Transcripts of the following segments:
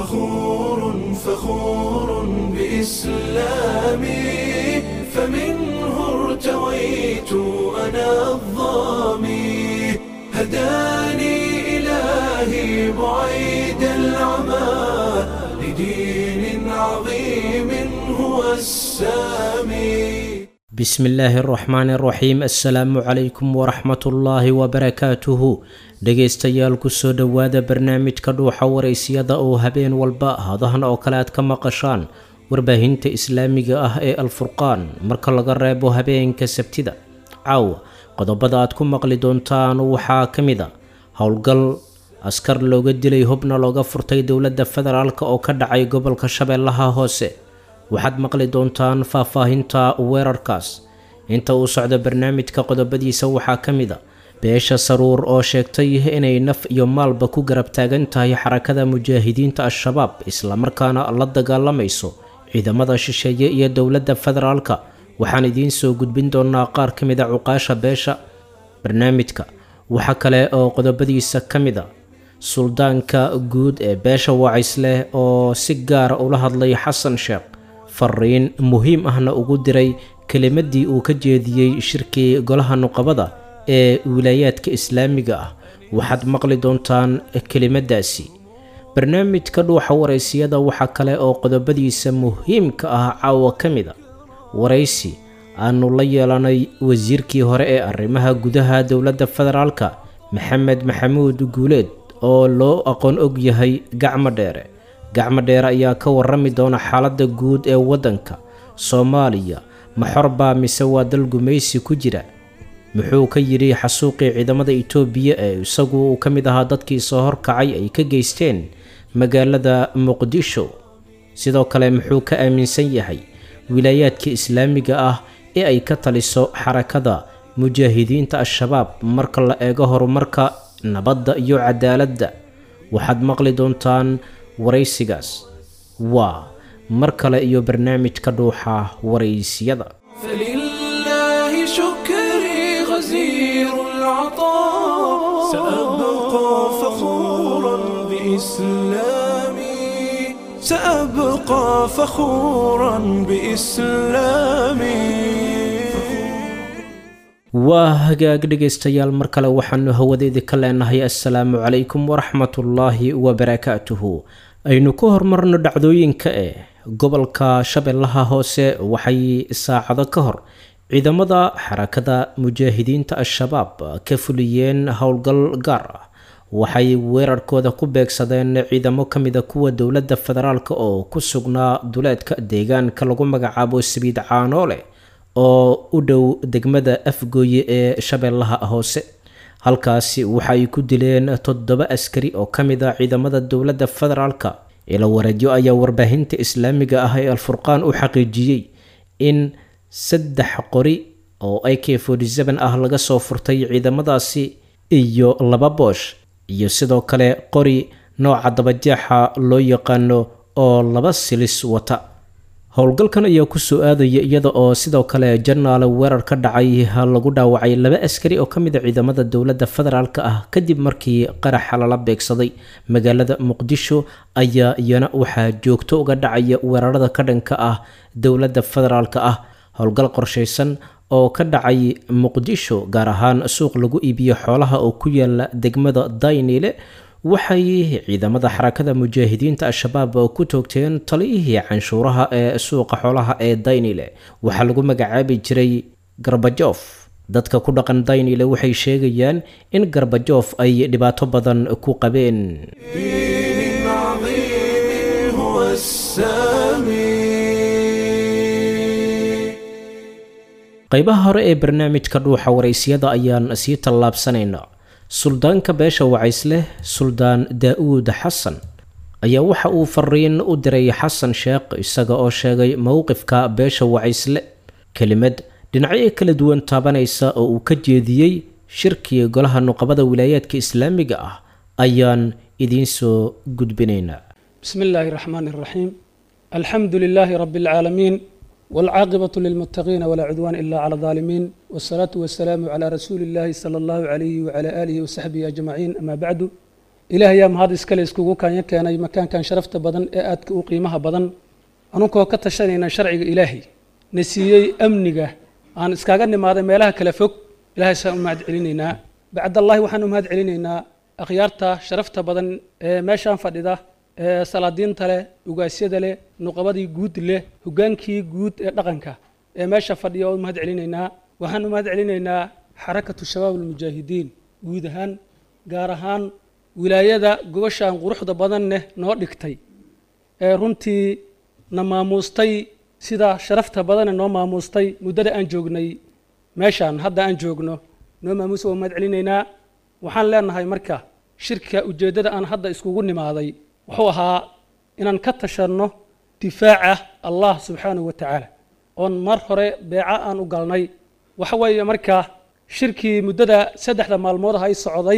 فخور فخور بإسلامي فمنه ارتويت أنا الظامي هداني إلهي بعيد العمى لدين عظيم هو السامي bismi illaahi araxmaani araxiim assalaamu calaykum waraxmatullaahi wabarakaatuhu dhegaystayaal kusoo dhowaada barnaamijka dhuuxa waraysiyada oo habeen walba hadahan oo kale aad ka maqashaan warbaahinta islaamiga ah ee alfurqaan marka laga reebo habeenka sabtida caawa qodobada aad ku maqli doontaan waxaa ka mid a howlgal askar looga dilay hubna looga furtay dowladda federaalk oo ka dhacay gobolka shabeellaha hoose waxaad maqli doontaan faahfaahinta weerarkaas inta uu socdo barnaamijka qodobadiisa waxaa ka mid a beesha saruur oo sheegtay inay naf iyo maalba ku garab taagan tahay xarakada mujaahidiinta al-shabaab islamarkaana la dagaalamayso ciidamada shisheeye iyo dowladda federaalka waxaan idiin soo gudbin doonaa qaar ka mid a cuqaasha beesha barnaamijka waxaa kale oo qodobadiisa ka mid a suldaanka guud ee beesha wacays leh oo si gaara ula hadlay xasan sheekh fariin muhiim ahna ugu diray kelimadii uu ka jeediyey shirkii golaha nuqabada ee wilaayaadka islaamiga ah waxaad maqli doontaan kelimadaasi barnaamijka dhuuxa waraysiyada waxaa kale oo qodobadiisa muhiimka ah caawa ka mid a waraysi aanu la yeelanay wasiirkii hore ee arrimaha gudaha dowladda federaalka maxamed maxamuud guuleed oo loo aqoon og yahay gacmo dheere gacmo dheere ayaa ka warami doona xaaladda guud ee waddanka soomaaliya maxor baa mise waa dal gumaysi ku jira muxuu ka yidhi xasuuqii ciidamada itoobiya ee isagu uu ka mid ahaa dadkii soo horkacay ay ka geysteen magaalada muqdisho sidoo kale muxuu ka aaminsan yahay wilaayaadka islaamiga ah ee ay ka taliso xarakada mujaahidiinta al-shabaab marka la eego horumarka nabadda iyo cadaaladda waxaad maqli doontaan waraysigaas waa mar kale iyo barnaamijka dhuuxa waraysiyada فلله شكري غزير العطاء سأبقى فخورا بإسلامي سأبقى فخورا بإسلامي waa hagaag dhegaystayaal mar kale waxaanu hawadeedii ka leenahay assalaamu calaykum waraxmatullaahi wabarakaatuhu aynu ku horumarno dhacdooyinka ee gobolka shabeellaha hoose waxay saacado ka hor ciidamada xarakada mujaahidiinta al-shabaab ka fuliyeen howlgal gaar ah waxay weerarkooda ku beegsadeen ciidamo ka mida kuwa dowladda federaalk oo ku sugnaa duleedka deegaanka lagu magacaabo sabiid caanoole oo u dhow degmada afgooye ee shabeellaha hoose halkaasi waxay ku dileen toddoba askari oo ka mid a ciidamada dowladda federaalka ila wareedyo ayaa warbaahinta islaamiga ah ee alfurqaan u xaqiijiyey in saddex qori oo a k ah laga soo furtay ciidamadaasi iyo laba boosh iyo sidoo kale qori nooca dabajeexa loo yaqaano oo laba silis wata howlgalkan ayaa kusoo aadaya iyada oo sidoo kale janaale weerar ka dhacay lagu dhaawacay laba askari oo kamid a ciidamada dowladda federaalk ah kadib markii qaraxa lala beegsaday magaalada muqdisho ayaa iyana waxaa joogto uga dhacaya weerarada ka dhanka ah dowladda federaalk ah howlgal qorshaysan oo ka dhacay muqdisho gaar ahaan suuq lagu iibiyo xoolaha oo ku yaala degmada daynile waxay ciidamada xarakada mujaahidiinta al-shabaab ku toogteen taliyihii canshuuraha ee suuqa xoolaha ee daynile waxaa lagu magacaabi jiray garbajof dadka ku dhaqan daynile waxay sheegayaan in garbajof ay dhibaato badan ku qabeen دين عظيم هو السامي qaybaha hore ee barnaamijka dhuuxa waraysiyada ayaan sii tallaabsanaynaa suldaanka beesha wacaysleh suldaan daa-uud xasan ayaa waxa uu fariin u diray xasan sheekh isaga oo sheegay mowqifka beesha wacaysle kelimad dhinacyo kala duwan taabanaysa oo uu ka jeediyey shirkii golaha nuqabada wilaayaadka islaamiga ah ayaan idiin soo gudbinaynaa بسم الله الرحمن الرحيم الحمد لله رب العالمين والعاقبة للمتقين ولا عدوان إلا على الظالمين والصلاة والسلام على رسول الله صلى الله عليه وعلى آله وصحبه أجمعين أما بعد ilaah ayaa mahad iskale iskugu kaanya keenay makaankan sharafta badan ee aadka u qiimaha badan anunkoo ka tashanayna sharciga ilaahay na siiyey amniga aan iskaga nimaaday meelaha kala fog ilahay saan u mahad celinaynaa bacdallahi waxaan u mahad celinaynaa akhyaarta sharafta badan ee meeshaan fadhida ee salaadiinta leh ugaasyada leh nuqabadii guud leh hogaankii guud ee dhaqanka ee meesha fadhiya oo u mahad celinaynaa waxaan u mahad celinaynaa xarakatu shabaab almujaahidiin guud ahaan gaar ahaan wilaayada gobashaan quruxda badan leh noo dhigtay ee runtii na maamuustay sida sharafta badane noo maamuustay muddada aan joognay meeshaan hadda aan joogno noo maamuusa waa mahad celinaynaa waxaan leenahay marka shirka ujeeddada aan hadda iskugu nimaaday wuxuu ahaa inaan ka tashanno difaaca allah subxaanahu wa tacaala oon mar hore beeca aan u galnay waxa weeye marka shirkii muddada saddexda maalmood ah ay socday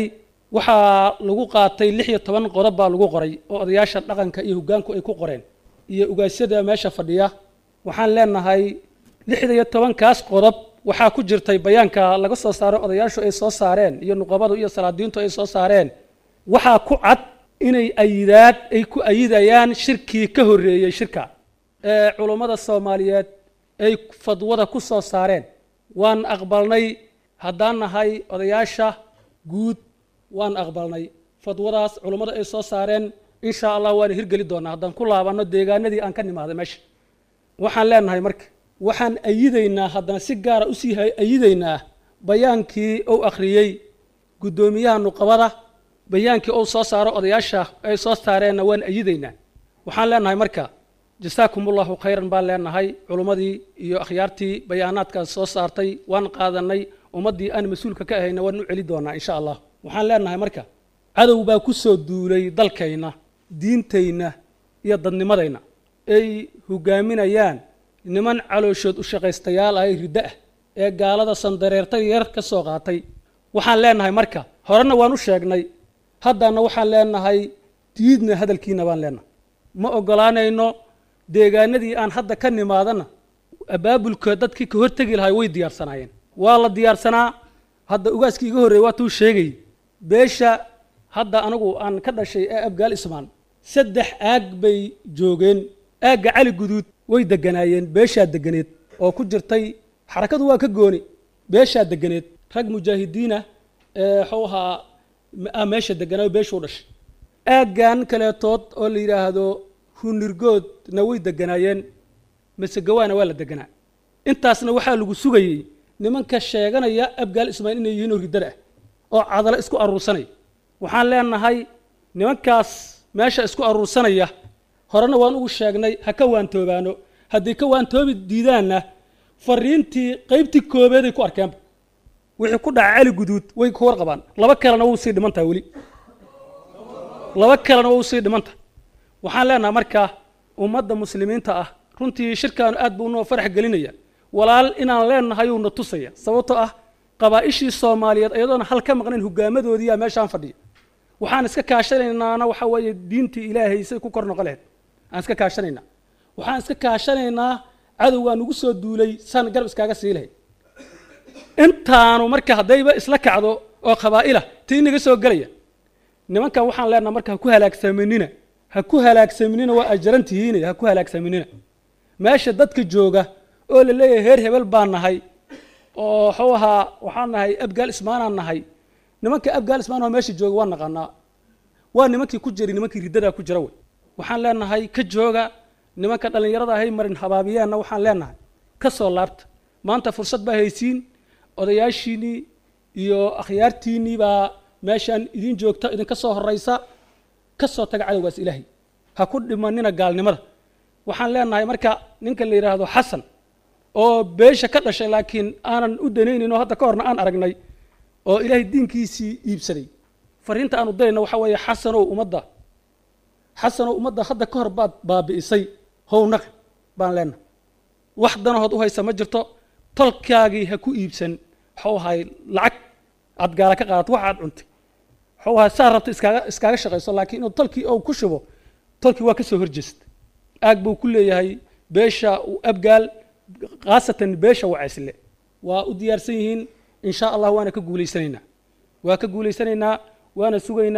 waxaa lagu qaatay lix iyo toban qodob baa lagu qoray oo odayaasha dhaqanka iyo hoggaanku ay ku qoreen iyo ugaasyada meesha fadhiya waxaan leenahay lixda iyo tobankaas qodob waxaa ku jirtay bayaanka laga soo saaro odayaashu ay soo saareen iyo nuqabadu iyo salaadiintu ay soo saareen waxaa ku cad inay ayidaad ay ku ayidayaan shirkii ka horreeyey shirka ee culummada soomaaliyeed ay fadwada ku soo saareen waan aqbalnay haddaan nahay odayaasha guud waan aqbalnay fadwadaas culummada ay soo saareen insha allah waana hirgeli doonaa haddaan ku laabanno deegaanadii aan ka nimaaday meesha waxaan leenahay marka waxaan ayidaynaa haddana si gaara usii ayidaynaa bayaankii uu akhriyey guddoomiyaha nuqabada bayaankii uu soo saaro odayaasha ay soo saareenna waan ayidaynaa waxaan leenahay marka jasaakum ullahu khayran baan leenahay culummadii iyo akhyaartii bayaanaadkaas soo saartay waan qaadanay ummaddii aan mas-uulka ka ahayna waan u celi doonaa insha allah waxaan leenahay marka cadow baa ku soo duulay dalkayna diintayna iyo dadnimadayna ay hogaaminayaan niman calooshood u shaqaystayaal ah ee riddo ah ee gaalada sandareerta yar ka soo qaatay waxaan leenahay marka horena waan u sheegnay haddana waxaan leenahay diidna hadalkiina baan leenahay ma ogolaanayno deegaanadii aan hadda ka nimaadana abaabulka dadkii ka hortegi lahay way diyaarsanaayeen waa la diyaarsanaa hadda ugaaskii iga horreeyey waa tuu sheegay beesha hadda anigu aan ka dhashay ee abgaal ismaan saddex aag bay joogeen aagga cali guduud way deganaayeen beeshaa deganeed oo ku jirtay xarakadu waa ka gooni beeshaa deganeed rag mujaahidiinah ee waxuu ahaa ah meesha deganaayo beeshuu dhashay aaggan kaleetood oo la yidhaahdo hunirgoodna way deganaayeen masegawaana waa la deganaa intaasna waxaa lagu sugayey nimanka sheeganaya abgaal ismaail inay yihiin oo riddada ah oo cadalo isku aruursanaya waxaan leenahay nimankaas meesha isku aruursanaya horena waan ugu sheegnay ha ka waantoobaano haddii ka waantoobi diidaanna fariintii qaybtii koobeeday ku arkeenba wixii ku dhaca cali guduud way ku warqabaan laba kalena wuu sii dhimantaha weli laba kalena wuu sii dhimantaha waxaan leenahay markaa ummadda muslimiinta ah runtii shirkaanu aad buu noo farax gelinaya walaal inaan leenahay uuna tusaya sababtoo ah qabaa'ishii soomaaliyeed iyadoona hal ka maqnayn hogaamadoodiiyaa meeshaan fadhiya waxaan iska kaashanaynaana waxa weeye diintii ilaahay say ku kor noqon lahayd aan iska kaashanaynaa waxaan iska kaashanaynaa cadowgaa nugu soo duulay saan garab iskaaga sii lahayd intaanu marka haddayba isla kacdo oo qabaa'ila tii inaga soo gelaya nimankan waxaan leenaha marka ha ku halaagsaminina ha ku halaagsaminina waa ajarantihiine ha ku halaagsaminina meesha dadka jooga oo la leeyahay heer hebel baan nahay oo waxuu ahaa waxaan nahay abgaal ismaanaan nahay nimanka abgaal ismaan oo meesha jooga waa naqaanaa waa nimankii ku jiri nimankii riddadaa ku jira wey waxaan leenahay ka jooga nimanka dhallinyarada ahay marin habaabiyeenna waxaan leenahay ka soo laabta maanta fursad baa haysiin odayaashiinnii iyo akhyaartiinnii baa meeshaan idin joogta idinka soo horraysa ka soo taga cadowgaas ilaahay ha ku dhimanina gaalnimada waxaan leenahay marka ninka la yidhaahdo xasan oo beesha ka dhashay laakiin aanan u danaynin oo hadda ka horna aan aragnay oo ilaahay diinkiisii iibsaday fariinta aanu dirayna waxa weeye xasanow ummadda xasanow ummadda hadda ka hor baad baabi'isay hownaq baan leenahay wax danahood u haysa ma jirto tolkaagii ha ku iibsan waxuu ahay lacag aad gaala ka qaadato wax aad cuntay waxuu ahay saa rabta iskaaga iskaaga shaqayso laakiin inuu tolkii ou ku shubo tolkii waa ka soo horjeesta aag buu ku leeyahay beesha abgaal khaasatan beesha wacaysle waa u diyaarsan yihiin in sha allah waana ka guulaysanaynaa waa ka guulaysanaynaa waana sugaynaa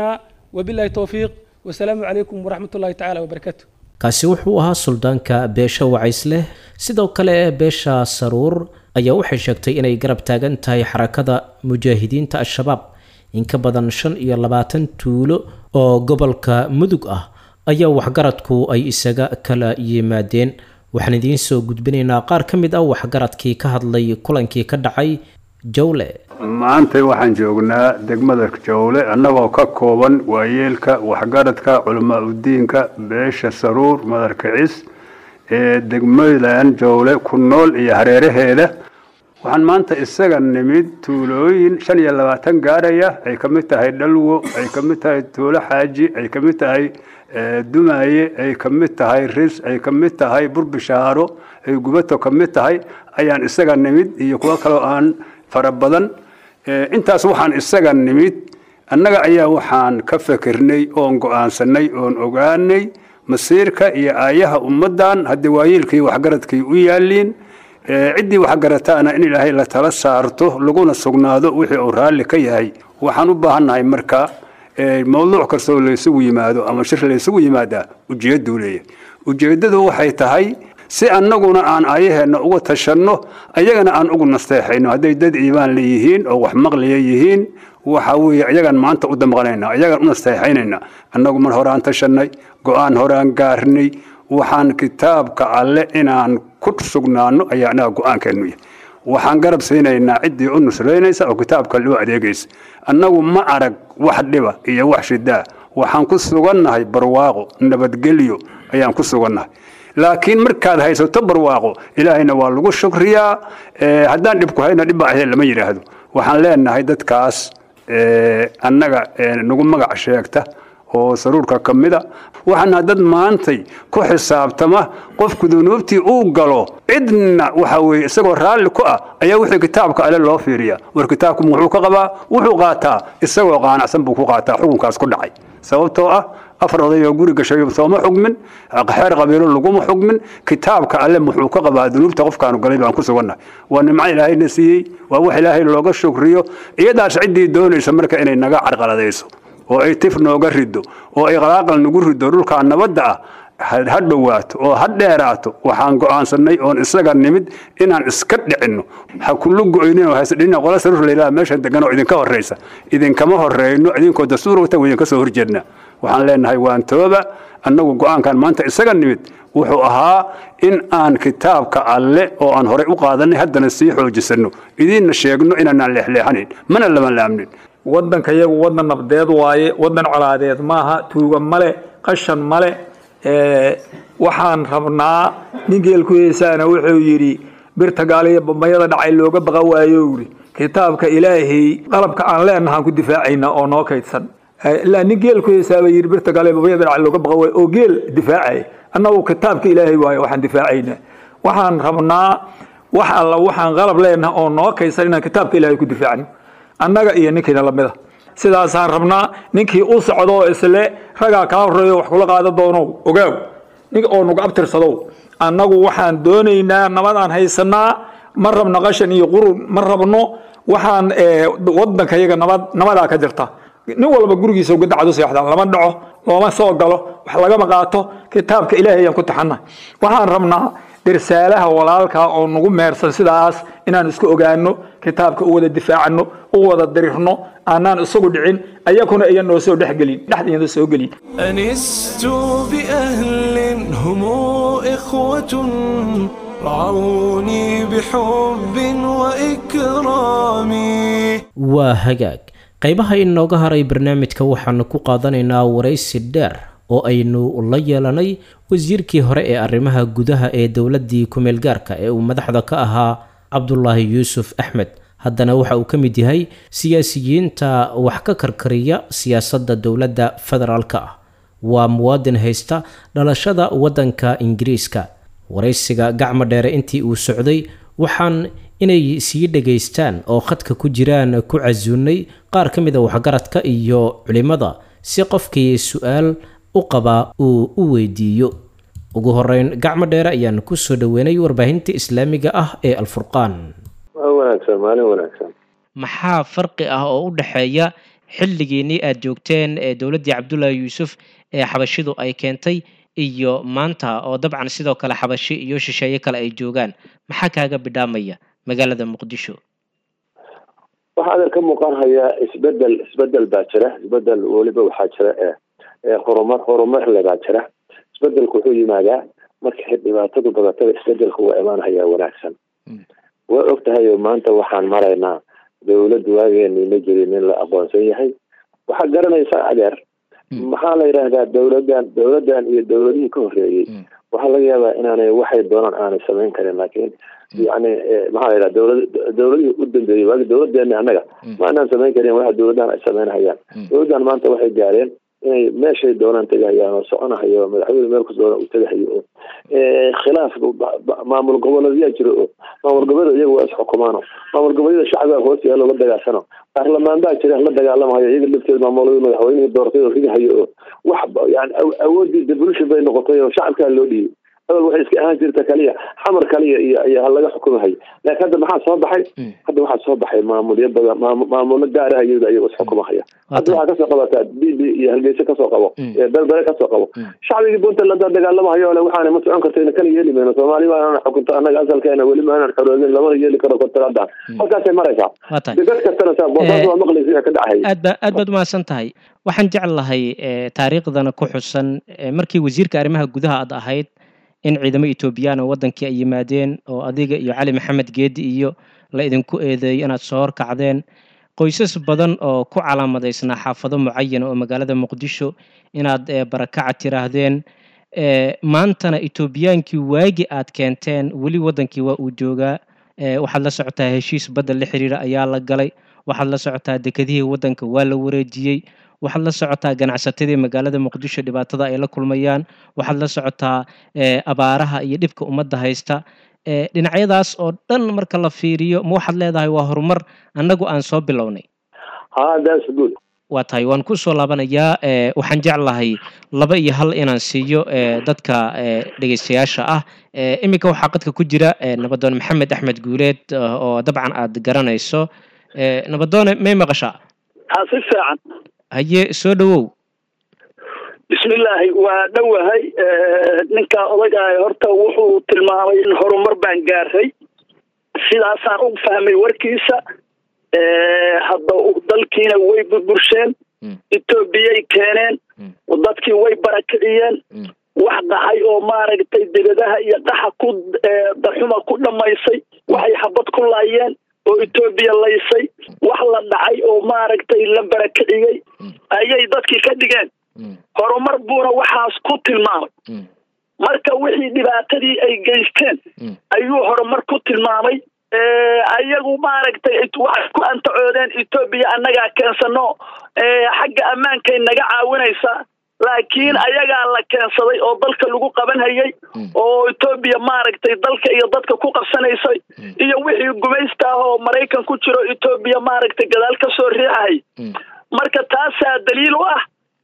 wabillahi towfiiq wasalaamu calaykum waraxmat ullahi tacaala wabarakaatu kaasi wuxuu ahaa suldaanka beesha wacaysleh sidoo kale beesha saruur ayaa waxay sheegtay inay garab taagan tahay xarakada mujaahidiinta al-shabaab in ka badan shan iyo labaatan tuulo oo gobolka mudug ah ayaa waxgaradku ay isaga kala yimaadeen waxaan idiin soo gudbinaynaa qaar ka mid ah waxgaradkii ka hadlay kulankii ka dhacay jawle maanta waxaan joognaa degmada jawle annagoo ka kooban waayeelka waxgaradka culamaa udiinka beesha saruur madarkicis ee degmadan jawle ku nool iyo hareeraheeda waxaan maanta isaga nimid tuulooyin shan iyo labaatan gaaraya ay ka mid tahay dhalwo ay ka mid tahay tuulo xaaji ay ka mid tahay dumaaye ay ka mid tahay ris ay ka mid tahay burbishaaro ay gubato ka mid tahay ayaan isaga nimid iyo kuwo kaloo aan fara badan intaas waxaan isaga nimid annaga ayaa waxaan ka fikirnay oon go-aansanay oon ogaanay masiirka iyo aayaha ummaddan haddii waayeelkii waxgaradkii u yaaliin ciddii waxgarataana in ilaahay la tala saarto laguna sugnaado wixii uu raalli ka yahay waxaan u baahannahay marka mawduuc kastoo laysugu yimaado ama shir laysugu yimaadaa ujeedduu leeyahay ujeeddadu waxay tahay si annaguna aan aayaheenna uga tashanno ayagana aan ugu nasteexayno hadday dad iimaan leeyihiin oo wax maqliya yihiin waxa weeye ayagaan maanta u damqanayna ayagaan u nasteexaynayna annagu mar horaan tashannay go-aan horaan gaarnay waxaan kitaabka alle inaan ku sugnaano ayaa annaga go-aankeennu yahay waxaan garab siinaynaa ciddii u nusraynaysa oo kitaabka loo adeegaysa annagu ma arag wax dhiba iyo wax shidaa waxaan ku sugannahay barwaaqo nabadgelyo ayaan ku sugannahay laakiin markaad haysato barwaaqo ilaahayna waa lagu shukriyaa haddaan dhibku hayna dhibba ahee lama yidhaahdo waxaan leenahay dadkaas annaga nagu magac sheegta oo saruurka ka mida waxaana dad maantay ku xisaabtama qofku dunuubtii uu galo cidna waxa weeye isagoo raalli ku ah ayaa wixii kitaabka ale loo fiiriya war kitaabku muxuu ka qabaa wuxuu qaataa isagoo qaanacsan buu ku qaataa xukunkaas ku dhacay sababtoo ah afar odayoo guri gashay sooma xugmin xeer qabiilo laguma xugmin kitaabka alle muxuu ka qabaa dunuubta qofkaanu galay baan ku sugannahay waa nimco ilaahayna siiyey waa wax ilaahay looga shukriyo iyadaas ciddii doonaysa marka inay naga carqaladayso oo ay tif nooga rido oo ay qalaaqal nagu rido dhulkaa nabadda ah ha dhowaato oo ha dheeraato waxaan go'aansannay oon isaga nimid inaan iska dhicinno ha kullu go'ynin oo hasdhina qola saruur laylaha meeshan degan oo idinka horraysa idinkama horreyno idinkoo dastuur wata idinka soo horjeedna waxaan leenahay waan tooba annagu go'aankan maanta isaga nimid wuxuu ahaa in aan kitaabka alle oo aan horey u qaadanay haddana sii xoojisanno idiinna sheegno inaanaan leexleexanayn mana lama laamnin waddanka iyagu waddan nabdeed waaye waddan colaadeed maaha tuuga male qashan male waxaan rabnaa nin geelku heesaana wuxuu yidhi birta gaaliya bambayada dhacay looga baqa waayo yidhi kitaabka ilaahay qalabka aan leenahaan ku difaacaynaa oo noo kaydsan ilaa nin geelku heesaaba yidhi birta gaaliya bambayada dhacay looga baqa waayo oo geel difaacay annagu kitaabka ilaahay waayo waxaan difaacaynaa waxaan rabnaa wax alla waxaan qalab leenaha oo noo kaydsan inaan kitaabka ilaahay ku difaacno annaga iyo ninkiina lamida sidaasaan rabnaa ninkii u socdo isle ragaa kaa horeeyo wax kula qaada doono ogaaw nin oo nagu abtirsadow annagu waxaan doonaynaa nabadaan haysanaa ma rabno qashan iyo qurun ma rabno waxaan wadanka yaga nabad nabadaa ka jirta nin walba gurigiisa gadacad u seexdaan lama dhaco looma soo galo wax lagama qaato kitaabka ilaahay ayaan ku taxana waxaan rabnaa dirsaalaha walaalka oo nagu meersan sidaas inaan isku ogaano kitaabka u wada difaacano u wada dirirno aanaan isagu dhicin ayakuna iyan noo soo dhexgelin dhexdeeda soo gelin أنست بأهل هم إخوة رعوني بحب وإكرام waa hagaag qaybaha inooga haray barnaamijka waxaanu ku qaadanaynaa waraysi dheer oo aynu la yeelanay wasiirkii hore ee arrimaha gudaha ee dowladdii ku-meelgaarka ee uu madaxda ka ahaa cabdulaahi yuusuf axmed haddana waxa uu ka mid yahay siyaasiyiinta wax ka karkariya siyaasadda dowladda federaalka ah waa muwaadin haysta dhalashada waddanka ingiriiska waraysiga gacmo dheere intii uu socday waxaan inay sii dhegaystaan oo khadka ku jiraan ku casuunay qaar ka mid a waxgaradka iyo culimmada si qofkii su-aal u qabaa uu u weydiiyo ugu horeyn gacmo dheere ayaan kusoo dhaweynay warbaahinta islaamiga ah ee alfurqaan waa wanaagsan maalin wanaagsan maxaa farqi ah oo u dhexeeya xilligiinii aad joogteen ee dowladdii cabdullaahi yuusuf ee xabashidu ay keentay iyo maanta oo dabcan sidoo kale xabashi iyo shisheeye kale ay joogaan maxaa kaaga bidhaamaya magaalada muqdisho waxaa adeer ka muuqan hayaa isbedel isbedel baa jira isbedel weliba waxaa jira ee horumar horumarle baa jira isbedelku wuxuu yimaadaa markay dhibaatadu badatada isbedelku waa imaanhayaa wanaagsan waa og tahay maanta waxaan maraynaa dowladda waageeni ma jirin in la aqoonsan yahay waxaa garanaysaa adeer maxaa la yidhaahdaa dowladan dowladan iyo dowladihii ka horreeyey waxaa laga yaabaa inaanay waxay doonaan aanay samayn karin laakiin yani maxaa la yidhaha dowlad dowladihii u dambeeyey waagi dowladeeni annaga ma anaan samayn karin waxa dowladahan ay samaynhayaan dowladdan maanta waxay gaareen inay meeshay doonaan tegahayaan oo soconahayo madaxweyne meel kus doona u tegahayo oo khilaaf maamul goboleedyaa jiro oo maamul goboleed iyaga waa isxukumaano maamul goboleeda shacbiga hoos yaalo la dagaalsano baarlamaan baa jira la dagaalamahayo iyaga lafteeda maamulada madaxweynihii doortay oo ridahayo oo wax yani awoodii devolution bay noqotay oo shacabkaa loo dhiibay awal waxay iska ahaan jirta kaliya xamar kaliya iyo iyo laga xukumahayo laakiin hadda maxaa soo baxay hadda waxaa soo baxay maamulyo badan maamulo gaaraha iyada iyago isxukumahaya hadda waxaa kasoo qabataa b b iyo hargeysa kasoo qabo berbere kasoo qabo shacbigii puntland la dagaalamahayo le waxaana ma socon kartayna kana yeeli mayno soomaali maanaan xukunto annaga asalkeena weli maanaan xoroodin lamana yeeli karo kontraadan halkaasay maraysaa degad kastana saa boosaas waa maqlaysa wixii ka dhacay aad ba aad baad umahadsan tahay waxaan jeclahay taariikhdana ku xusan markii wasiirka arrimaha gudaha aad ahayd in ciidamo etoobiyaan oo wadankii ay yimaadeen oo adiga iyo cali maxamed geedi iyo la idinku eedeeyo inaad soo horkacdeen qoysas badan oo ku calaamadaysnaa xaafado mucayana oo magaalada muqdisho inaad barakaca tiraahdeen maantana etoobiyaankii waagi aad keenteen weli wadankii waa uu joogaa waxaad la socotaa heshiis badda la xiriira ayaa la galay waxaad la socotaa dekedihii wadanka waa la wareejiyey waxaad la socotaa ganacsatadii magaalada muqdisho dhibaatada ay la kulmayaan waxaad la socotaa abaaraha iyo dhibka ummadda haysta dhinacyadaas oo dhan marka la fiiriyo ma waxaad leedahay waa horumar annagu aan soo bilownay waa tahay waan kusoo laabanayaa waxaan jeclahay laba iyo hal inaan siiyo dadka dhegeystayaasha ah iminka waxaa qadka ku jira nabadoon maxamed axmed guuleed oo dabcan aad garanayso nabadoone may maqashaa si fiican haye soo dhowow bismillaahi waa dhowahay ninka odagaah horta wuxuu tilmaamay in horumar baan gaaray sidaasaan u fahmay warkiisa hadda dalkiina way burbursheen etoobiyay keeneen dadkii way barakiciyeen wax dhaxay oo maaragtay debadaha iyo dhaxa ku daxuma ku dhammaysay waxay xabad ku laayeen oo etoobiya laysay wax la dhacay oo maaragtay la barakiciyey ayay dadkii ka dhigeen horumar buuna waxaas ku tilmaamay marka wixii dhibaatadii ay geysteen ayuu horumar ku tilmaamay ayagu maaragtay waxay ku antacoodeen etoobiya annagaa keensano xagga ammaankay naga caawinaysaa laakiin ayagaa la keensaday oo dalka lagu qaban hayay oo etoobiya maaragtay dalka iyo dadka ku qabsanaysay iyo wixii gumaysta ah oo maraykan ku jiro etoobiya maaragtay gadaal ka soo riixahay marka taasaa daliil u ah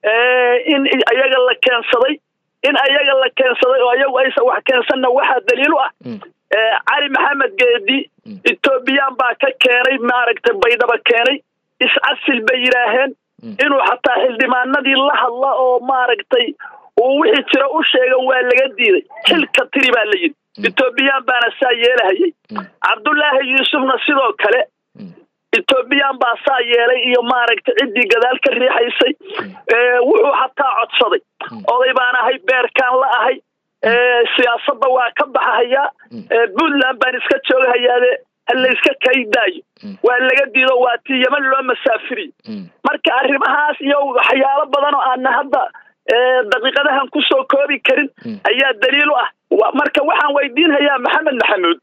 in ayaga la keensaday in ayaga la keensaday oo ayagu aysan wax keensanna waxaa daliil u ah cali maxamed geedi etoobiyaan baa ka keenay maaragtay baydhaba keenay iscasil bay yidhaaheen inuu xataa xildhibaanadii la hadla oo maaragtay uu wixii jira u sheega waa laga diiday xilka tiri baa la yidhi etoobiyaan baana saa yeelahayay cabdullaahi yuusufna sidoo kale etoobiyaan baa saa yeelay iyo maaragtay ciddii gadaal ka riixaysay wuxuu xataa codsaday oday baan ahay beerkaan la ahay siyaasadda waa ka baxahayaa puntland baan iska joogahayaade halayska kaydaayo waa laga diido waa tii yeman loo masaafiriyo marka arrimahaas iyo waxyaalo badan oo aana hadda daqiiqadahan kusoo koobi karin ayaa daliil u ah marka waxaan weydiinhayaa maxamed maxamuud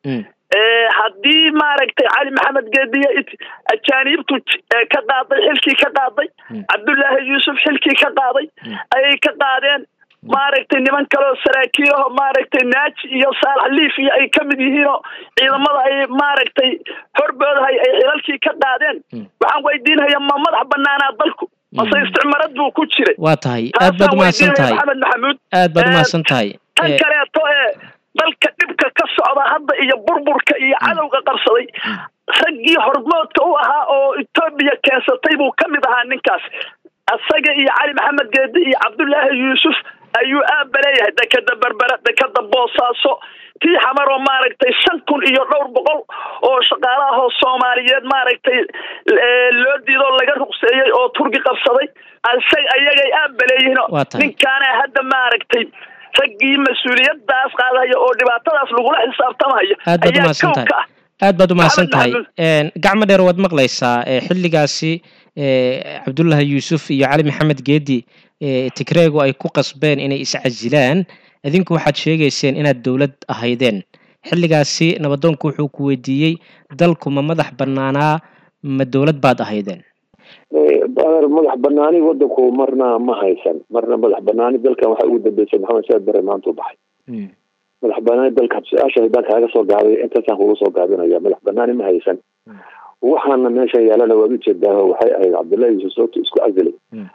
haddii maaragtay cali maxamed geediye ajaaniibtu ka qaaday xilkii ka qaaday cabdullaahi yuusuf xilkii ka qaaday ayay ka qaadeen maaragtay niman kaleoo saraakiilaho maaragtay naaji iyo saalax liif iyo ay ka mid yihiinoo ciidamada ay maaragtay horboodahay ay xilalkii ka qaadeen waxaan weydiinhayaa ma madax banaanaa dalku mase isticmarad buu ku jiray waa tahay aad baad umahadsan tahay maxamed maxamuud aad baad umahadsan tahay tan kaleeto ee dalka dhibka ka socda hadda iyo burburka iyo cadowga qabsaday raggii hormoodka u ahaa oo etoobiya keensatay buu ka mid ahaa ninkaas isaga iyo cali maxamed geedi iyo cabdullaahi yuusuf ayuu aaba leeyahay dekeda berbera dekeda boosaaso tii xamar oo maaragtay shan kun iyo dhowr boqol oo shaqaalahoo soomaaliyeed maaragtay loo diidoo laga ruqseeyey oo turki qabsaday ayagay aaba leeyihiin ninkaana hadda maaragtay raggii mas-uuliyadaas qaadaya oo dhibaatadaas lagula xisaabtamaya aad baad umahadsan tahay aad baad umahadsan tahay gacmo dheer waad maqlaysaa xilligaasi cabdullaahi yuusuf iyo cali maxamed geedi tigreegu ay ku qasbeen inay iscasilaan idinku waxaad sheegayseen inaad dowlad ahaydeen xilligaasi nabadoonku wuxuu ku weydiiyey dalku ma madax banaanaa ma dowlad baad ahaydeen adeer madax banaani wadanku marna ma haysan marna madax banaani dalkan waxaa ugu dambeysay maxamed saad bare maanta u baxay madax banaani dalka su-aasha haddaan kaaga soo gaabay intaasaan kugu soo gaabinaya madax banaani ma haysan waxaana meeshan yaalana waad ujeedaa waxay ahayd cabdullahi yuusuf sababto isku casilay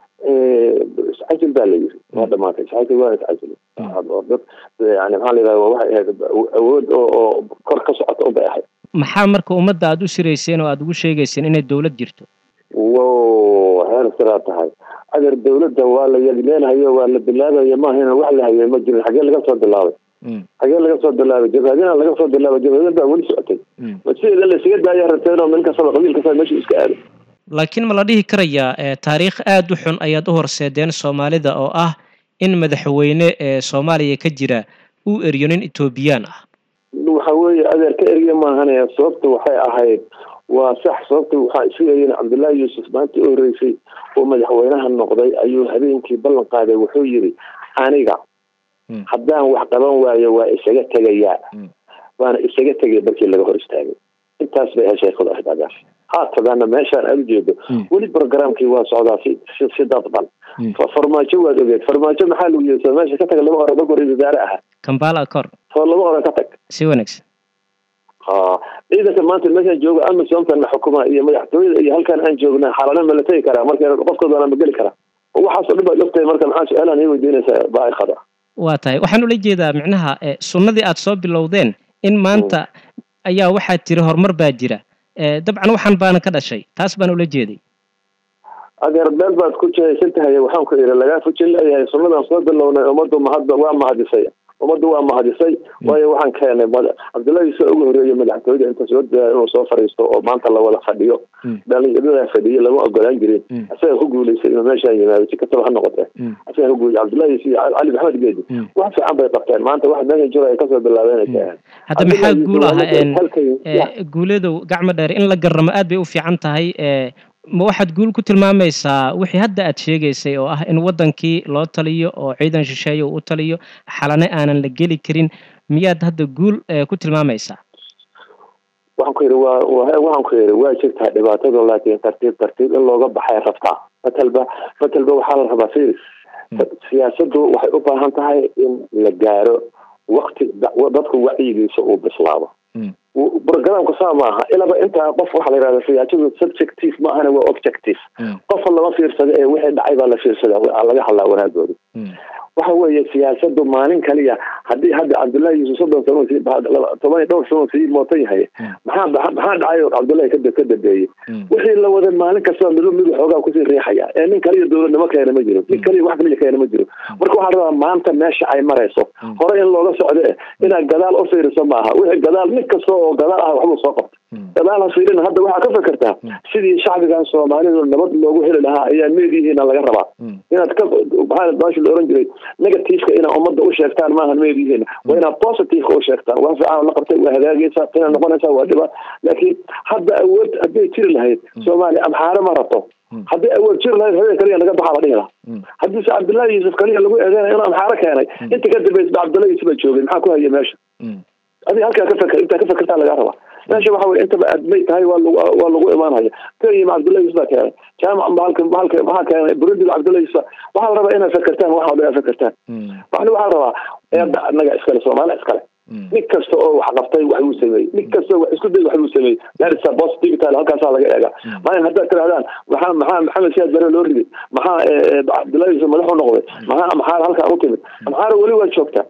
iscasil baa la yiri waa dhamaatay iscasil waa iscasilay dad yani maxaa la yidhahda waxay ahayd awood oo oo kor ka socota unbay ahayd maxaa marka ummadda aada u sirayseen oo aada ugu sheegayseen inay dowlad jirto wo heer siraa tahay adeer dawladda waa la yadmeenhayo waa la bilaabayo maahayna wax la hayay ma jirin xagee laga soo bilaabay xagee laga soo bilaabay jabhadina laga soo bilaabay jabhadin baa weli socotay ma sideeda la isaga daaya rabteen oo nin kastaba qabiil kastaba meesha iska aaday laakiin ma la dhihi karayaa taariikh aada u xun ayaad u horseedeen soomaalida oo ah in madaxweyne ee soomaaliya ka jira uu eriyo nin etoobiyaan ah waxa weeye adeer ka eriya maahane sababta waxay ahayd waa sax sababta waxaa isugayeen cabdullaahi yuusuf maanta u horeysay oo madaxweynaha noqday ayuu habeenkii ballan qaaday wuxuu yidhi aniga haddaan wax qaban waayo waa isaga tegayaa waana isaga tegay markii laga hor istaagay intaas bay ahay sheekadu ahayd agaar haatadaana meeshaan aada ujeedo weli programkii waa socdaa si si dadban farmaajo waad ogeed farmaajo maxaa lagu yiri meesha ka taga lama oran marka ra-isul wasaare aha kambala acor soo lama oran ka tag si wanaagsan ha ciidanka maanta meeshaan jooga amisomtan la xukuma iyo madaxtooyada iyo halkan aan joogna xalana ma la tegi karaa marka qofkood waana ma geli karaa waxaasoo dhan baad ogtahay marka maxaa su-aalaan ii weydiinaysaa baaikada waa tahay waxaan ula jeedaa micnaha sunnadii aada soo bilowdeen in maanta ayaa waxaad tiri horumar baa jira dabcan waxaan baana ka dhashay taas baan ula jeeday adeer beel baad ku jihaysan tahay waxaan ku yidhi lagaa fujin leeyahay sunnadan soo bilownay ummaddu mahad waa mahadisay ummaddu waa mahadisay waayo waxaan keenay cabdullahi soo ugu horeeyay madaxtooyada inta soo daaya inuu soo fariisto oo maanta la wada fadhiyo dhalinyarada fadhiyo lama ogolaan jirin asaga ku guuleysay inuu meeshaan yimaado si kastaba ha noqotee asaga ku guuley cabdullahi iyo cali maxamed geedi wax fiican bay qabteen maanta wax meeshan jooga ay kasoo bilaabeen ka ahayd hadda maxaa guul ah guuladow gacmo dheer in la garamo aad bay u fiican tahay ma waxaad guul ku tilmaamaysaa wixii hadda aad sheegaysay oo ah in waddankii loo taliyo oo ciidan shisheeye uu u taliyo xalane aanan la geli karin miyaad hadda guul ku tilmaamaysaa waxaan ku yidhi waa waxaan ku yidhi waa jirtaa dhibaatadu laakiin tartiib tartiib in looga baxay rabtaa matalba matalba waxaa la rabaa firis siyaasaddu waxay u baahan tahay in la gaaro wakti dadku wacyigiisa uu bislaado programka saa maaha ilaba intaa qof waxaa la yihahda siyaasadu subjective ma ahana waa objective qofa lama fiirsada ee wixii dhacay baa la fiirsada laga hadlaa wanaagooda waxa weeye siyaasadu maalin kaliya haddii hadda cabdullahi yuusuf soddon sano sii toban iyo dhowr sano sii mootan yahay maxaa maxaa dhacay oo cabdullahi ka ka dambeeyey wixii la wada maalin kastaba midu midu xoogaa kusii riixaya ee nin kaliya dowladnimo keena ma jiro nin kaliya wax kaliya keena ma jiro marka waxaa rabaa maanta meesha ay marayso hore in looga socdo eh inaad gadaal u fiiriso maaha wixii gadaal nin kasta oo gadaal ah waxbuu soo qabta gadaal ha fiirin hadda waxaa ka fekertaa sidii shacbigan soomaalidu nabad loogu heli lahaa ayaa meedihiina laga rabaa inaad ka maxaa baasha la oran jiray negativeka inaad ummadda u sheegtaan maahan meedihiina waa inaad positiveka u sheegtaan wax fiican la qabtay waa hagaagaysaa tana noqonaysaa waa dhiba laakiin hadda awood hadday jiri lahayd soomaaliya amxaare ma rabto haddii awood jiri lahayd habeen kaliya laga baxaa la dhihi lahaa haddiise cabdullahi yuusuf kaliya lagu eedeynaya inuu amxaare keenay inta ka dambeysba cabdullahi yuusuf baa joogay maxaa ku haya meesha adiga halkaa ka feker intaa ka fekertaa lagaa rabaa meesha waxa weye intaba admay tahay waa lagu waa lagu imaanhaya kenya cabdullahi yusuf baa keenay jaamac mahalka mahalka maxaa keenay burundi cabdullahi yusuf waxaa la rabaa inaad fekertaan waxa o dhan aad fekertaan waxna waxaa la rabaa eedda annaga iskale soomaali iskale nin kasta oo wax qabtay wax buu sameeyey nin kasta oo wax isku day wax buu sameeyey larisa positivity halkaasaa laga eega maalin haddaad tirahdaan maxaa maxaa maxamed siyaad bare loo riday maxaa cabdullahi yusuf madax u noqday maxaa amxaar halkaa u timid amxaar weli waa joogtaa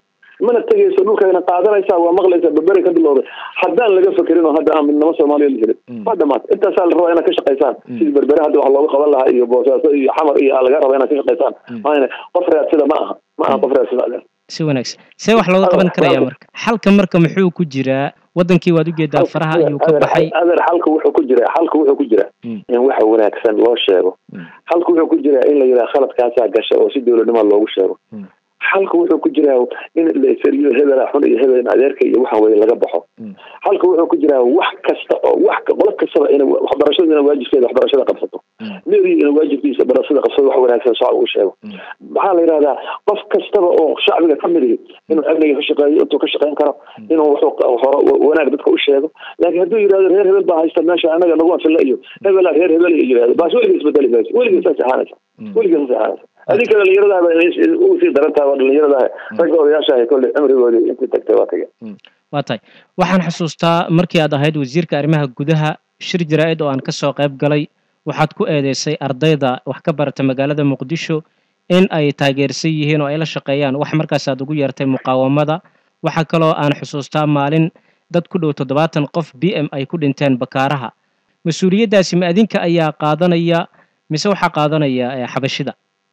mana tegayso dhulkayna qaadanaysaa waa maqlaysaa berberi ka bilowday haddaan laga fekerin oo hadda aan midnimo soomaaliya la helin waa dhamaatay intaasaa la rabaa inaad ka shaqaysaan sidii berbere hadda wax looga qaban lahaa iyo boosaaso iyo xamar iyo laga raba inaad ka shaqaysaan maana qof raadsida ma aha ma aha qof raadsida adeer si wanaagsan see wax looga qaban karaya marka xalka marka muxuu ku jiraa wadankii waad ujeedaa faraha ayuu ka baxay adeer xalka wuxuu ku jira xalka wuxuu ku jira in waxa wanaagsan loo sheego xalka wuxuu ku jira in la yidhaha khaladkaasaa gasha oo si dowladnimo loogu sheego xalka wuxuu ku jiraa in la isariyo hebela xun iyo hebel adeerka iyo waxaan weye laga baxo xalka wuxuu ku jiraa wax kasta oo wax qolo kastaba in waxbarashada ina waajibkeeda waxbarashada qabsato meeriyo ina waajibkiisa barashada qabsato wax wanaagsan shacbiga u sheego maxaa la yidhahdaa qof kastaba oo shacbiga ka mid ihi inuu amniga ka shaqeeyo intuu ka shaqeyn karo inuu hore wanaag dadka u sheego laakiin hadduu yidhahdo reer hebel baa haysta meesha anaga nagu anfilla iyo hebela reer hebel yidhahdo baas weliga isbedeli mayso weliga saas ahaanaysa weliga saas ahaanaysa adinka dhalinyaradaaba ugu sii darantaha waa dhalinyaradaha ragga odayaashaha kolley cimrigoodii intii tagtay waa tage waa tahay waxaan xusuustaa markii aad ahayd wasiirka arrimaha gudaha shir jaraa'id oo aan ka soo qayb galay waxaad ku eedeysay ardayda wax ka barata magaalada muqdisho in ay taageersan yihiin oo ay la shaqeeyaan wax markaas aad ugu yeertay muqaawamada waxaa kaloo aan xusuustaa maalin dad ku dhow toddobaatan qof b m ay ku dhinteen bakaaraha mas-uuliyaddaasi ma adinka ayaa qaadanaya mise waxaa qaadanaya xabashida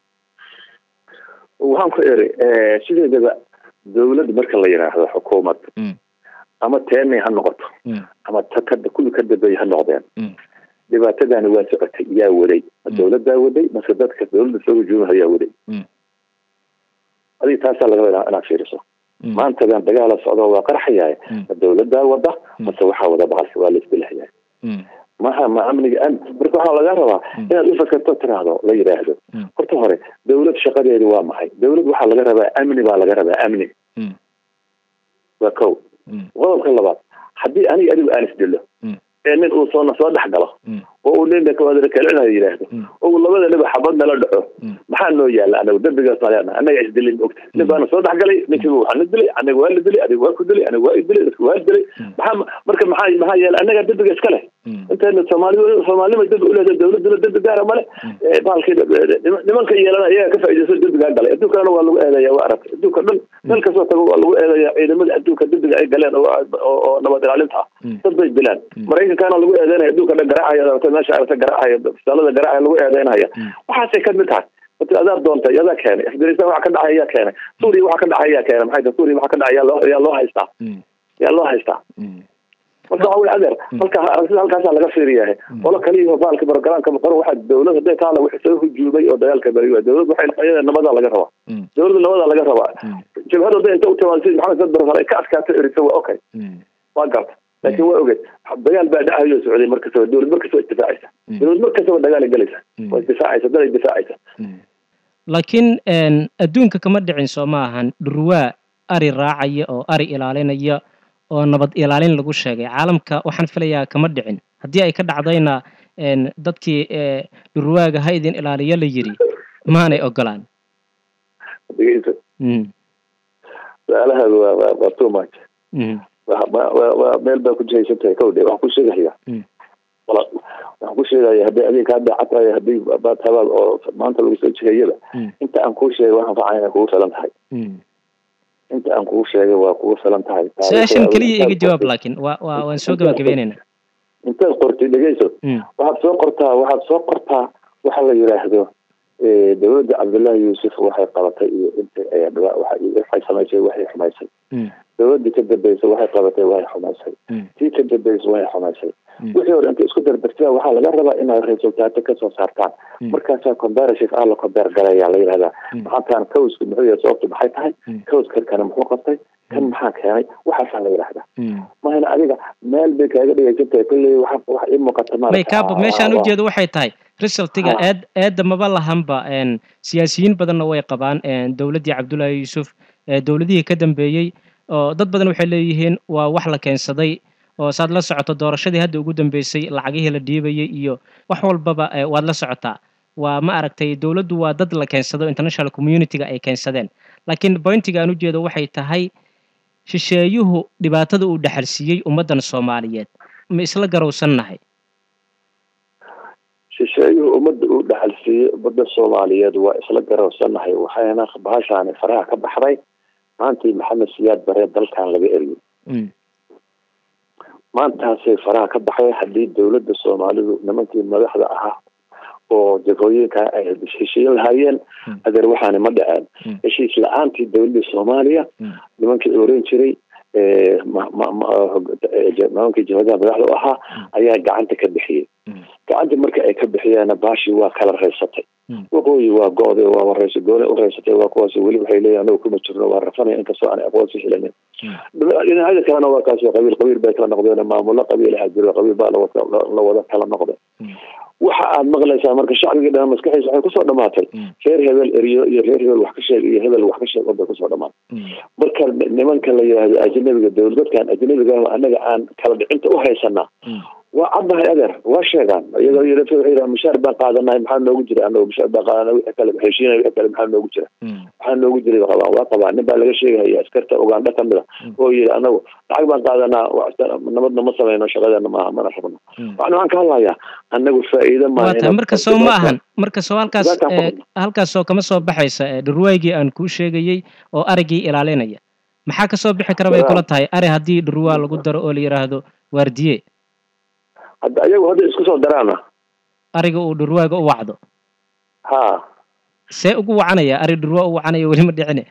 waxaan ku eri sideedaba dowlad marka la yidhaahdo xukuumad ama teenay ha noqoto ama kuwii ka dambeeyey ha noqdeen dhibaatadaani waa socotay yaa waday ma dowladdaa waday mase dadka dowladda soo hujuumaha yaa waday adiga taasaa laga wadaa inaad fiiriso maantadan dagaala socdo waa qarxayahay ma dowladdaa wada mase waxaa wada baqalka waa la isbelahayahay maha ma amniga am marka waxaa laga rabaa inaad u fakerto tiraahdo la yidhaahdo horta hore dowlad shaqadeedu waa maxay dowlad waxaa laga rabaa amni baa laga rabaa amni waa kow qodobka labaad haddii aniga adigu aan isdilo ee nin uu soo soo dhex galo oo uu ninka kalcinayo yidhaahdo oo uu labada niba xabad nala dhaco maxaa noo yaala anagu dembigaas naleena anaga isdilin ogta nin baana soo dhex galay ninkiiba waxaa na dilay aniga waa la dilay adiga waa ku dilay aniga waa isdilay dadka waa dilay maxaa marka maxaa maxaa yaala anaga dembiga iska leh intayna soomaali soomaalnima dembi uleedahay dowladuna dembi gaara male baalkii nimanka yeelana iyaga ka faa'iidayso dembigaa galay adduunkana waa lagu eedaya waa aragtay adduunka dhan meel kastoo tago waa lagu eedaya ciidamada adduunka dembiga ay galeen oo nabad ilaalinta ah dad bay dilaan maraykankaana lagu eedeynaya adduunka dhan garaacaya aragtay meesha aragtay garaacaya fisaalada garaacaya lagu eedeynaya waxaasay ka mid tahay ati adaa doontay adaa keenay afghanistan waxa ka dhacay yaa keenay suuriya waxa ka dhacay yaa keenay maxay tahay suuriya waxa ka dhacay yaa loo yaa loo haystaa yaa loo haystaa marka waxa weye adeer halka aragtida halkaasaa laga fiiriyahay qolo kaliya baalka barogaraanka qoro waxaa dowlad hadday taala wixii soo hujuumay oo dagaalka bari dowlad waxay iyada nabadaa laga rabaa dowladda nabadaa laga rabaa jabhad hadday inta u timaado sidi maxamed sad barasal ay ka adkaato eriso waa okay waa garta laakiin waa ogeed dagaal baa dhacayo socday markastaba dowlad markastaba isdifaacaysa dowlad markastaba dagaal galaysa waa isdifaacaysa dad isdifaacaysa laakiin adduunka kama dhicin soo ma ahan dhurwaa ari raacaya oo ari ilaalinaya oo nabad ilaalin lagu sheegay caalamka waxaan filayaa kama dhicin haddii ay ka dhacdayna dadkii dhurwaaga ha idin ilaaliyo la yiri maanay ogolaan dhegeyso su-aalahaadu waa waa waa too much waa meel baa ku jihaysan tahay kawdhe waxaan ku sheegaya waxaan ku sheegaya hadday adiga kaa daaca tahay haddii baad tabaad oo maanta lagu soo jihayaba inta aan kuu sheegay waxaan facay inay kugu filan tahay inta aan kugu sheegay waa kugu filan tahay su-aashan keliya iga jawaab laakiin waa waa waan soo gabagabeynayna intaad qortay dhegeyso waxaad soo qortaa waxaad soo qortaa waxa la yidhaahdo dowladda cabdullaahi yuusuf waxay qabatay iyo inta waxay samaysay waxay xumaysay dowladii ka dambeysay waxay qabatay waxay xumaysay tii ka dambeysay waxay xumaysay wixii hore inta isku dardartaa waxaa laga rabaa inaad resultaato kasoo saartaan markaasaa comparative ah la compare galayaa la yidhahdaa maxantaan cowsku muxuu yahay sababtu maxay tahay cowskan kana muxuu qabtay kan maxaa keenay waxaasaa la yidhahdaa mahayna adiga meel bay kaaga dhegeysan tahay kolley wax wax ii muuqata ma may kaabo meeshaan ujeedo waxay tahay resultiga eed eedda maba lahanba siyaasiyiin badanna way qabaan dowladdii cabdullaahi yuusuf dowladihii ka dambeeyey oo dad badan waxay leeyihiin waa wax la keensaday oo saad la socoto doorashadii hadda ugu dambeysay lacagihii la dhiibayay iyo wax walbaba waad la socotaa waa ma aragtay dowladdu waa dad la keensado international communityga ay keensadeen laakiin bointiga aan ujeedo waxay tahay shisheeyuhu dhibaatada uu dhexalsiiyey ummaddan soomaaliyeed ma isla garowsannahay shisheeyuhu ummadda uu dhaxalsiiyey ummadda soomaaliyeed waa isla garowsannahay waxayna bahashaani faraha ka baxday maantii maxamed siyaad bare dalkan laga eriyo maantaasay faraha ka baxay haddii dowladda soomaalidu nimankii madaxda ahaa oo jagooyinka ay heshiishiin lahaayeen adeer waxaani ma dhaceen heshiis la-aantii dowladda soomaaliya nimankii oran jiray nimankii jabadaha madaxda u ahaa ayaa gacanta ka bixiyey gacantii marka ay ka bixiyeenna baashii waa kala raysatay waqooyi waa go-de waa wareysa goone u reysatay waa kuwaas weli waxay leeyihin anagu kuma jirno waa rafanaya inkastoo aan aqoonsi helanin dhinacyada kalena waa kaas qabiil qabiil bay kala noqdeen maamulo qabiilaha jiro qabiil baa la wada kala noqday waxa aad maqlaysaa marka shacbigii dhan maskaxiisa waxay kusoo dhamaatay reer hebel eriyo iyo reer hebel wax ka sheeg iyo hebel wax ka sheeg bay kusoo dhamaatay marka nimanka la yihahdo ajnabiga dowlad dadkan ajnabiga anaga aan kala dhicinta u haysanaa waa caddahay adeer waa sheegaan iyagoo yidhi waxay yidhaha mushaar baan qaadanahay maxaa noogu jira anagu mushaar baan qaadanay wixii kale heshiinay wixii kale maxaa noogu jira maxaa noogu jiray qabaan waa qabaan nin baa laga sheegahaya askarta ugandha kamid a oo yidhi anagu lacag baan qaadanaa nabadna ma samayno shaqadeena maaha mana rabno waxna waan ka hadlayaa anagu faa'iido maaha marka soo ma ahan marka soo halkaas halkaas oo kama soo baxaysa dhurwaagii aan kuu sheegayey oo arigii ilaalinaya maxaa ka soo bixi kara bay kula tahay ari haddii dhurwaa lagu daro oo la yidhaahdo waardiye hadda ayagu hadda isku soo daraana ariga uu dhurwaaga u wacdo ha see ugu wacanaya ari dhurwaa u wacanaya weli ma dhicine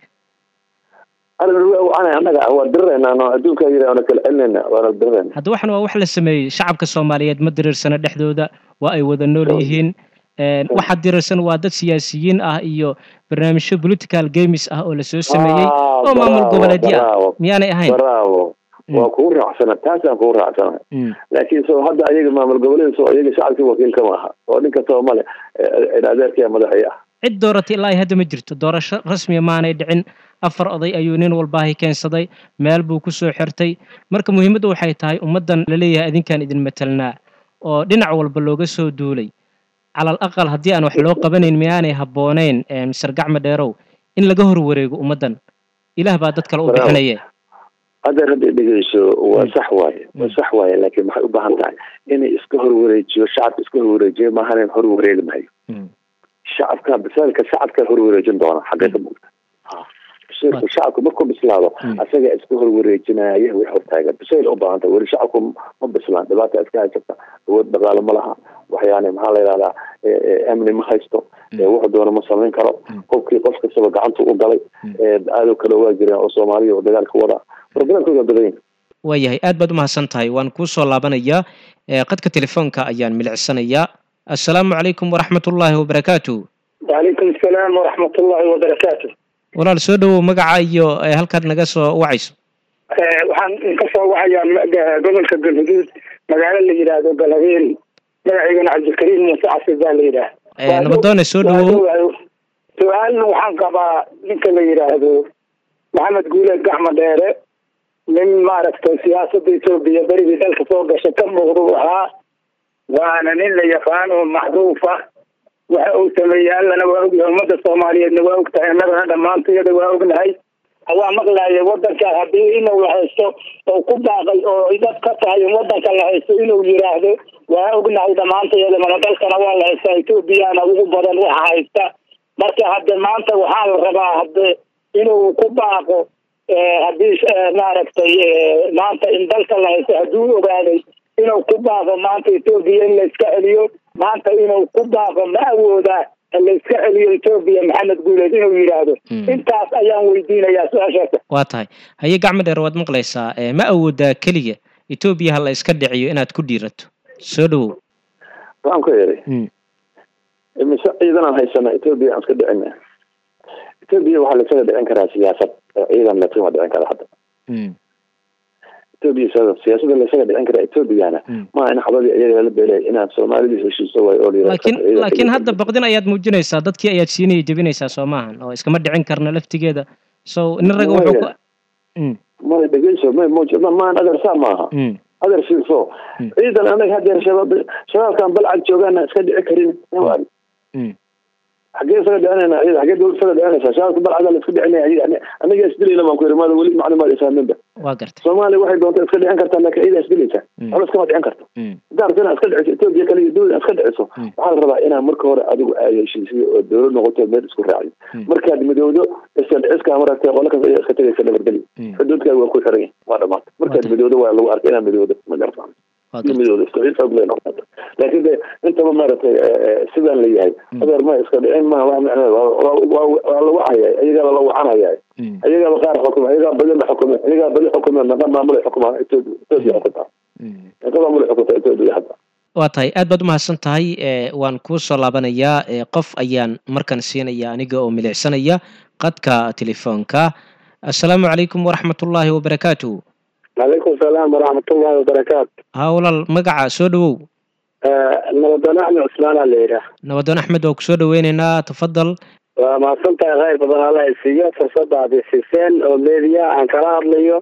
ari dhurwaa u wacanaya annaga waa diriraynaa no adduunka yiri waana kala celinayna waana dirirayna hadda waxan waa wax la sameeyey shacabka soomaaliyeed ma diriirsana dhexdooda waa ay wada nool yihiin waxa diriirsan waa dad siyaasiyiin ah iyo barnaamijyo political games ah oo lasoo sameeyey oo maamul goboleedyo ah miyaanay ahayn bravo waa kugu raacsana taasaan kugu raacsana laakiin so hadda ayaga maamul goboleed so ayaga shacabkii wakiilka maaha oo nin kastaba male adeerkaya madaxii ah cid dooratay ilaa hadda ma jirto doorasho rasmiya maanay dhicin afar oday ayuu nin walbaahi keensaday meel buu kusoo xirtay marka muhiimaddu waxay tahay ummaddan laleeyahay idinkaan idin matelnaa oo dhinac walba looga soo duulay calal aqal haddii aan wax loo qabanayn miyaanay habbooneyn mister gacma dheerow in laga hor wareego ummaddan ilaah baa dad kale u bixinaye adeer hadday dhegeyso waa sax waaye waa sax waaye laakiin maxay u baahan tahay inay iska horwareejiyo shacabka iska horwareejiyo maahan hor wareegi maayo shacabka bisaylka shacabka hor wareejin doona xaggee ka mugta bisaylka shacabka markuu bislaado asaga iska horwareejinaya wix hortaagan bisayl u baahan tahay weli shacabku ma bislaan dhibaata iska haysata awood dhaqaale ma laha waxyaani maxaa la yidhahdaa amni ma haysto wuxuu doona ma samayn karo qofkii qof kastaba gacantu u galay aado kale waa jireen oo soomaaliya oo dagaalka wada problemkooda badan yahay waayahay aad baad umahadsan tahay waan kuu soo laabanayaa qadka telefoonka ayaan milicsanayaa assalaamu calaykum waraxmat ullaahi wabarakaatu wacalaykum asalaam waraxmat ullaahi wabarakaatu walaal soo dhowow magaca iyo halkaad naga soo wacayso waxaan ka soo wacayaa gobolka galhuduud magaalo la yidhaahdo galhabeeri magaceygana cabdilkariim muuse casir baa la yidhaah nabadoone soo dhowow su-aalna waxaan qabaa ninka la yidhaahdo maxamed guuleed gacma dheere nin maaragtay siyaasadda etoobiya berigii dalka soo gasha ka muuqda u ahaa waana nin la yaqaan oo macruuf ah waxa uu sameeyey allana waa ogyahay ummadda soomaaliyeedna waa ogtahay annagana dhammaantayada waa ognahay waa maqlaaya wadanka haddii inuu haysto oo ku baaqay oo dad ka tahay in wadanka la haysto inuu yiraahdo waa ognahay dhammaantayada mana dalkana waa la haystaa etoobiyana ugu badan waxa haysta marka hadde maanta waxaa la rabaa hadde inuu ku baaqo haddii maaragtay maanta in dalka la haysto hadduu ogaaday inuu ku baaqo maanta etoobiya in la iska celiyo maanta inuu ku baaqo ma awoodaa la iska celiyo etoobiya maxamed guuleed inuu yidhaahdo intaas ayaan weydiinayaa su-aashaasa waa tahay haye gacmo dheer waad maqlaysaa ma awoodaa keliya etoobiya ha la iska dhiciyo inaad ku dhiirato soo dhowow waxaan ku yidhi mise ciidanaan haysana etoobiya aan iska dhicina etoobiya waxaa la isaga dhicin karaa siyaasad ciidan latima dhicin kara hadda etoobiya siyaasada la isaga dhicin karaa etoobiyana maa in xabadii iyaga lala beelay inaad soomaalidii heshiiso waay oo laakiin laakiin hadda baqdin ayaad muujinaysaa dadkii ayaad siinaya jebinaysaa soo maahan oo iskama dhicin karna laftigeeda so nin raga wuxuu ku ma dhegeyso ma muuj maan adeer saa maaha adeer fiirso ciidan anaga hadeer shabaab shabaabkan balcad joogaana iska dhici karin xagee isaga dhicinayna ciidan xagee dowlad isaga dhicinaysa shabaabka balcada la iska dhicinaya anaga isdilayna baan ku yiri maada weli maclumaad isaaminba waa gartay soomaaliya waxay doonta iska dhicin kartaa laakiin ciida isdilaysa colo iskama dhicin karto Mm. haddaa rabto inaad iska dhiciso etoobiya kale iyo dowlad iska dhiciso waxaa la rabaa inaad marka hore adigu aad heshiisiyo oo dowlad noqoto meel isku raaciyo markaad midowdo iska dhiciska maragtay qolo kasta ayaa iska tegaysa nabadgelyo xuduudkaaga waa ku xiran yahay waa dhamaatay markaad midowdo waa lagu arkay inaad midowdo ma garata waa iyo gartay midowdo isku ciid xoog leh noqoto laakiin de intaba maaragtay sidaan la yahay adeer ma iska dhicin maha wax macneed waa la wacaya ayagaa lala wacanaya Mm. ayagaaba qaar xukuma ayagaa badi la xukuma ayagaa badi xukuma naqa maamulay xukuma etoobiya etoobiya xukunta Mm. naqa maamulay xukunta etoobiya hadda waa tahay aad baad umahadsan tahay ee, waan kuu soo laabanayaa ee, qof ayaan markan siinaya aniga oo milicsanaya qadka telefoonka assalaamu calaykum waraxmatullaahi wabarakaatuh calaykum salaam waraxmatullahi wabarakaatu haa walaal magaca soo dhowow nabadana axmed cusmaana la yidhaah nabadoon axmed waa kusoo dhaweyneynaa tafadal waa mahadsan tahay khayr badan alla isiiyo fursada aad isiiseen oo media aan kala hadlayo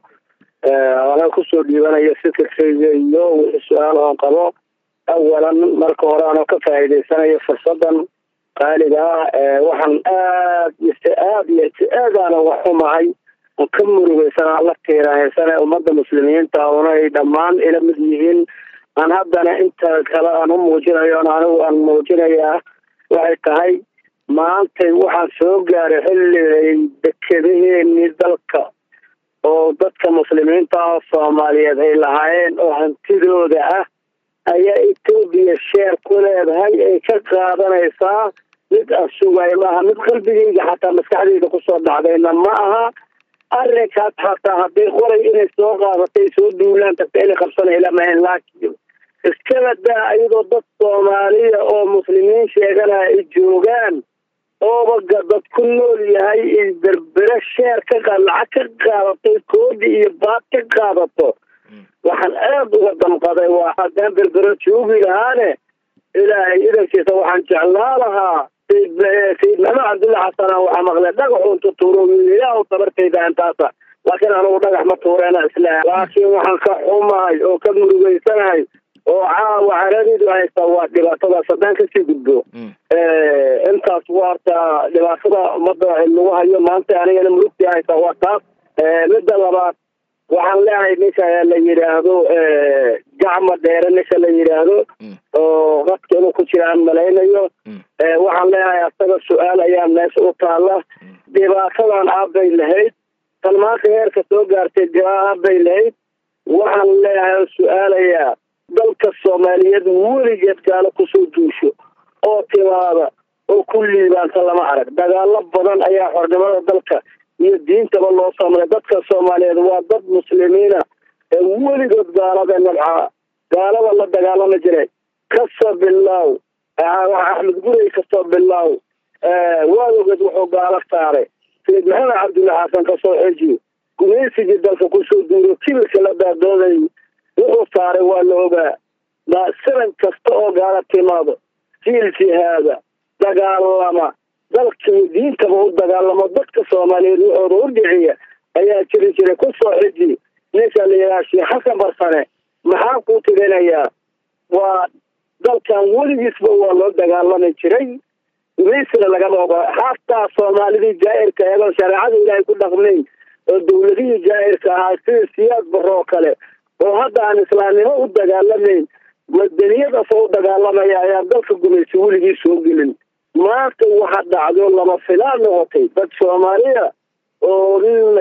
anaa kusoo dhiibanayo fikirkayga iyo wixii su-aal oon qabo awalan marka hore anoo ka faa'iidaysanayo fursadan qaaliga ah ee waxaan aad ise aad iyo si aadaana wax xumahay oo ka murugaysanaa la tiirahaysana ummadda muslimiinta una ay dhammaan ila mid yihiin aan haddana inta kale aan u muujinayo on anigu aan muujinayaa waxay tahay maantay waxaan soo gaaray xilligay dekedaheenii dalka oo dadka muslimiinta ah oo soomaaliyeed ay lahaayeen oo hantidooda ah ayaa etoobiya sheer ku leedahay ay ka qaadanaysaa mid asugay maaha mid qalbigayga xataa maskaxdayda kusoo dhacdayna ma aha arrinkaas xataa hadday qoray inay soo qaadatay soo duulaan tagta inay qabsanay lamahayn laakiin iskaba daa ayadoo dad soomaaliya oo muslimiin sheeganaya ay joogaan oobaga dad ku nool yahay ay berbere sheer ka qaad lacag ka qaadato koodi iyo baad ka qaadato waxaan aada uga damqaday waa haddaan berbere joogi lahaane ilaahay idankiisa waxaan jeclaa lahaa sayid sayid maxamed cabdulla xasana waxaa maqlay dhagaxu intu tuuro ilaahu tabartayda intaasa laakiin anugu dhagax ma tuureena isla laakiin waxaan ka xumahay oo ka murugaysanahay oo caawa caradiidu haysta waa dhibaatadaas haddaan kasii gudbo intaas waarta dhibaatada ummadda lagu hayo maanta anigana murugtii haysta waa taas midda labaad waxaan leeyahay ninka la yidhaahdo gacma dheere ninka la yidhaahdo oo qadka inuu ku jira aan malaynayo waxaan leeyahay asaga su-aal ayaa meesha u taala dhibaatadan aabbay lahayd tan maanta heerka soo gaartay aabbay lahayd waxaan leeyahay oo su-aalayaa dalka soomaaliyeed weligeed gaalo kusoo duusho oo timaada oo ku liibaanta lama arag dagaalo badan ayaa xornimada dalka iyo diintaba loo samaray dadka soomaaliyeed waa dad muslimiina ee weligood gaalada nabcaa gaalada la dagaalami jiray kasoo bilaaw axmed gurey kasoo bilaaw waadogeed wuxuu gaalo saaray sayid maxamed cabdulla xasan kasoo xeji gumaysigii dalka kusoo duuro kibirka la daadooday wuxuu saaray waa la ogaa siran kasta oo gaala timaado jiil jihaada dagaalama dalkii diintaba u dagaalamo dadka soomaaliyeed waxooda u dhiciya ayaa jiri jiray kusoo xiji ninka la yidhaha sheekh xasan barsane maxaa kuu tiganayaa waa dalkan weligiisba waa loo dagaalami jiray gumaysina lagama ogola xataa soomaalidii jaa'irka eegoon shareecada ilaahay ku dhaqmayn oo dowladihii jaa'irka ahaa sida siyaad baroo kale oo hadda aan islaamnimo u dagaalamayn madaniyadaasoo u dagaalamaya ayaan dalka gumaysi weligii soo gelin maanta waxa dhacdo lama filaan noqotay dad soomaaliya oo nin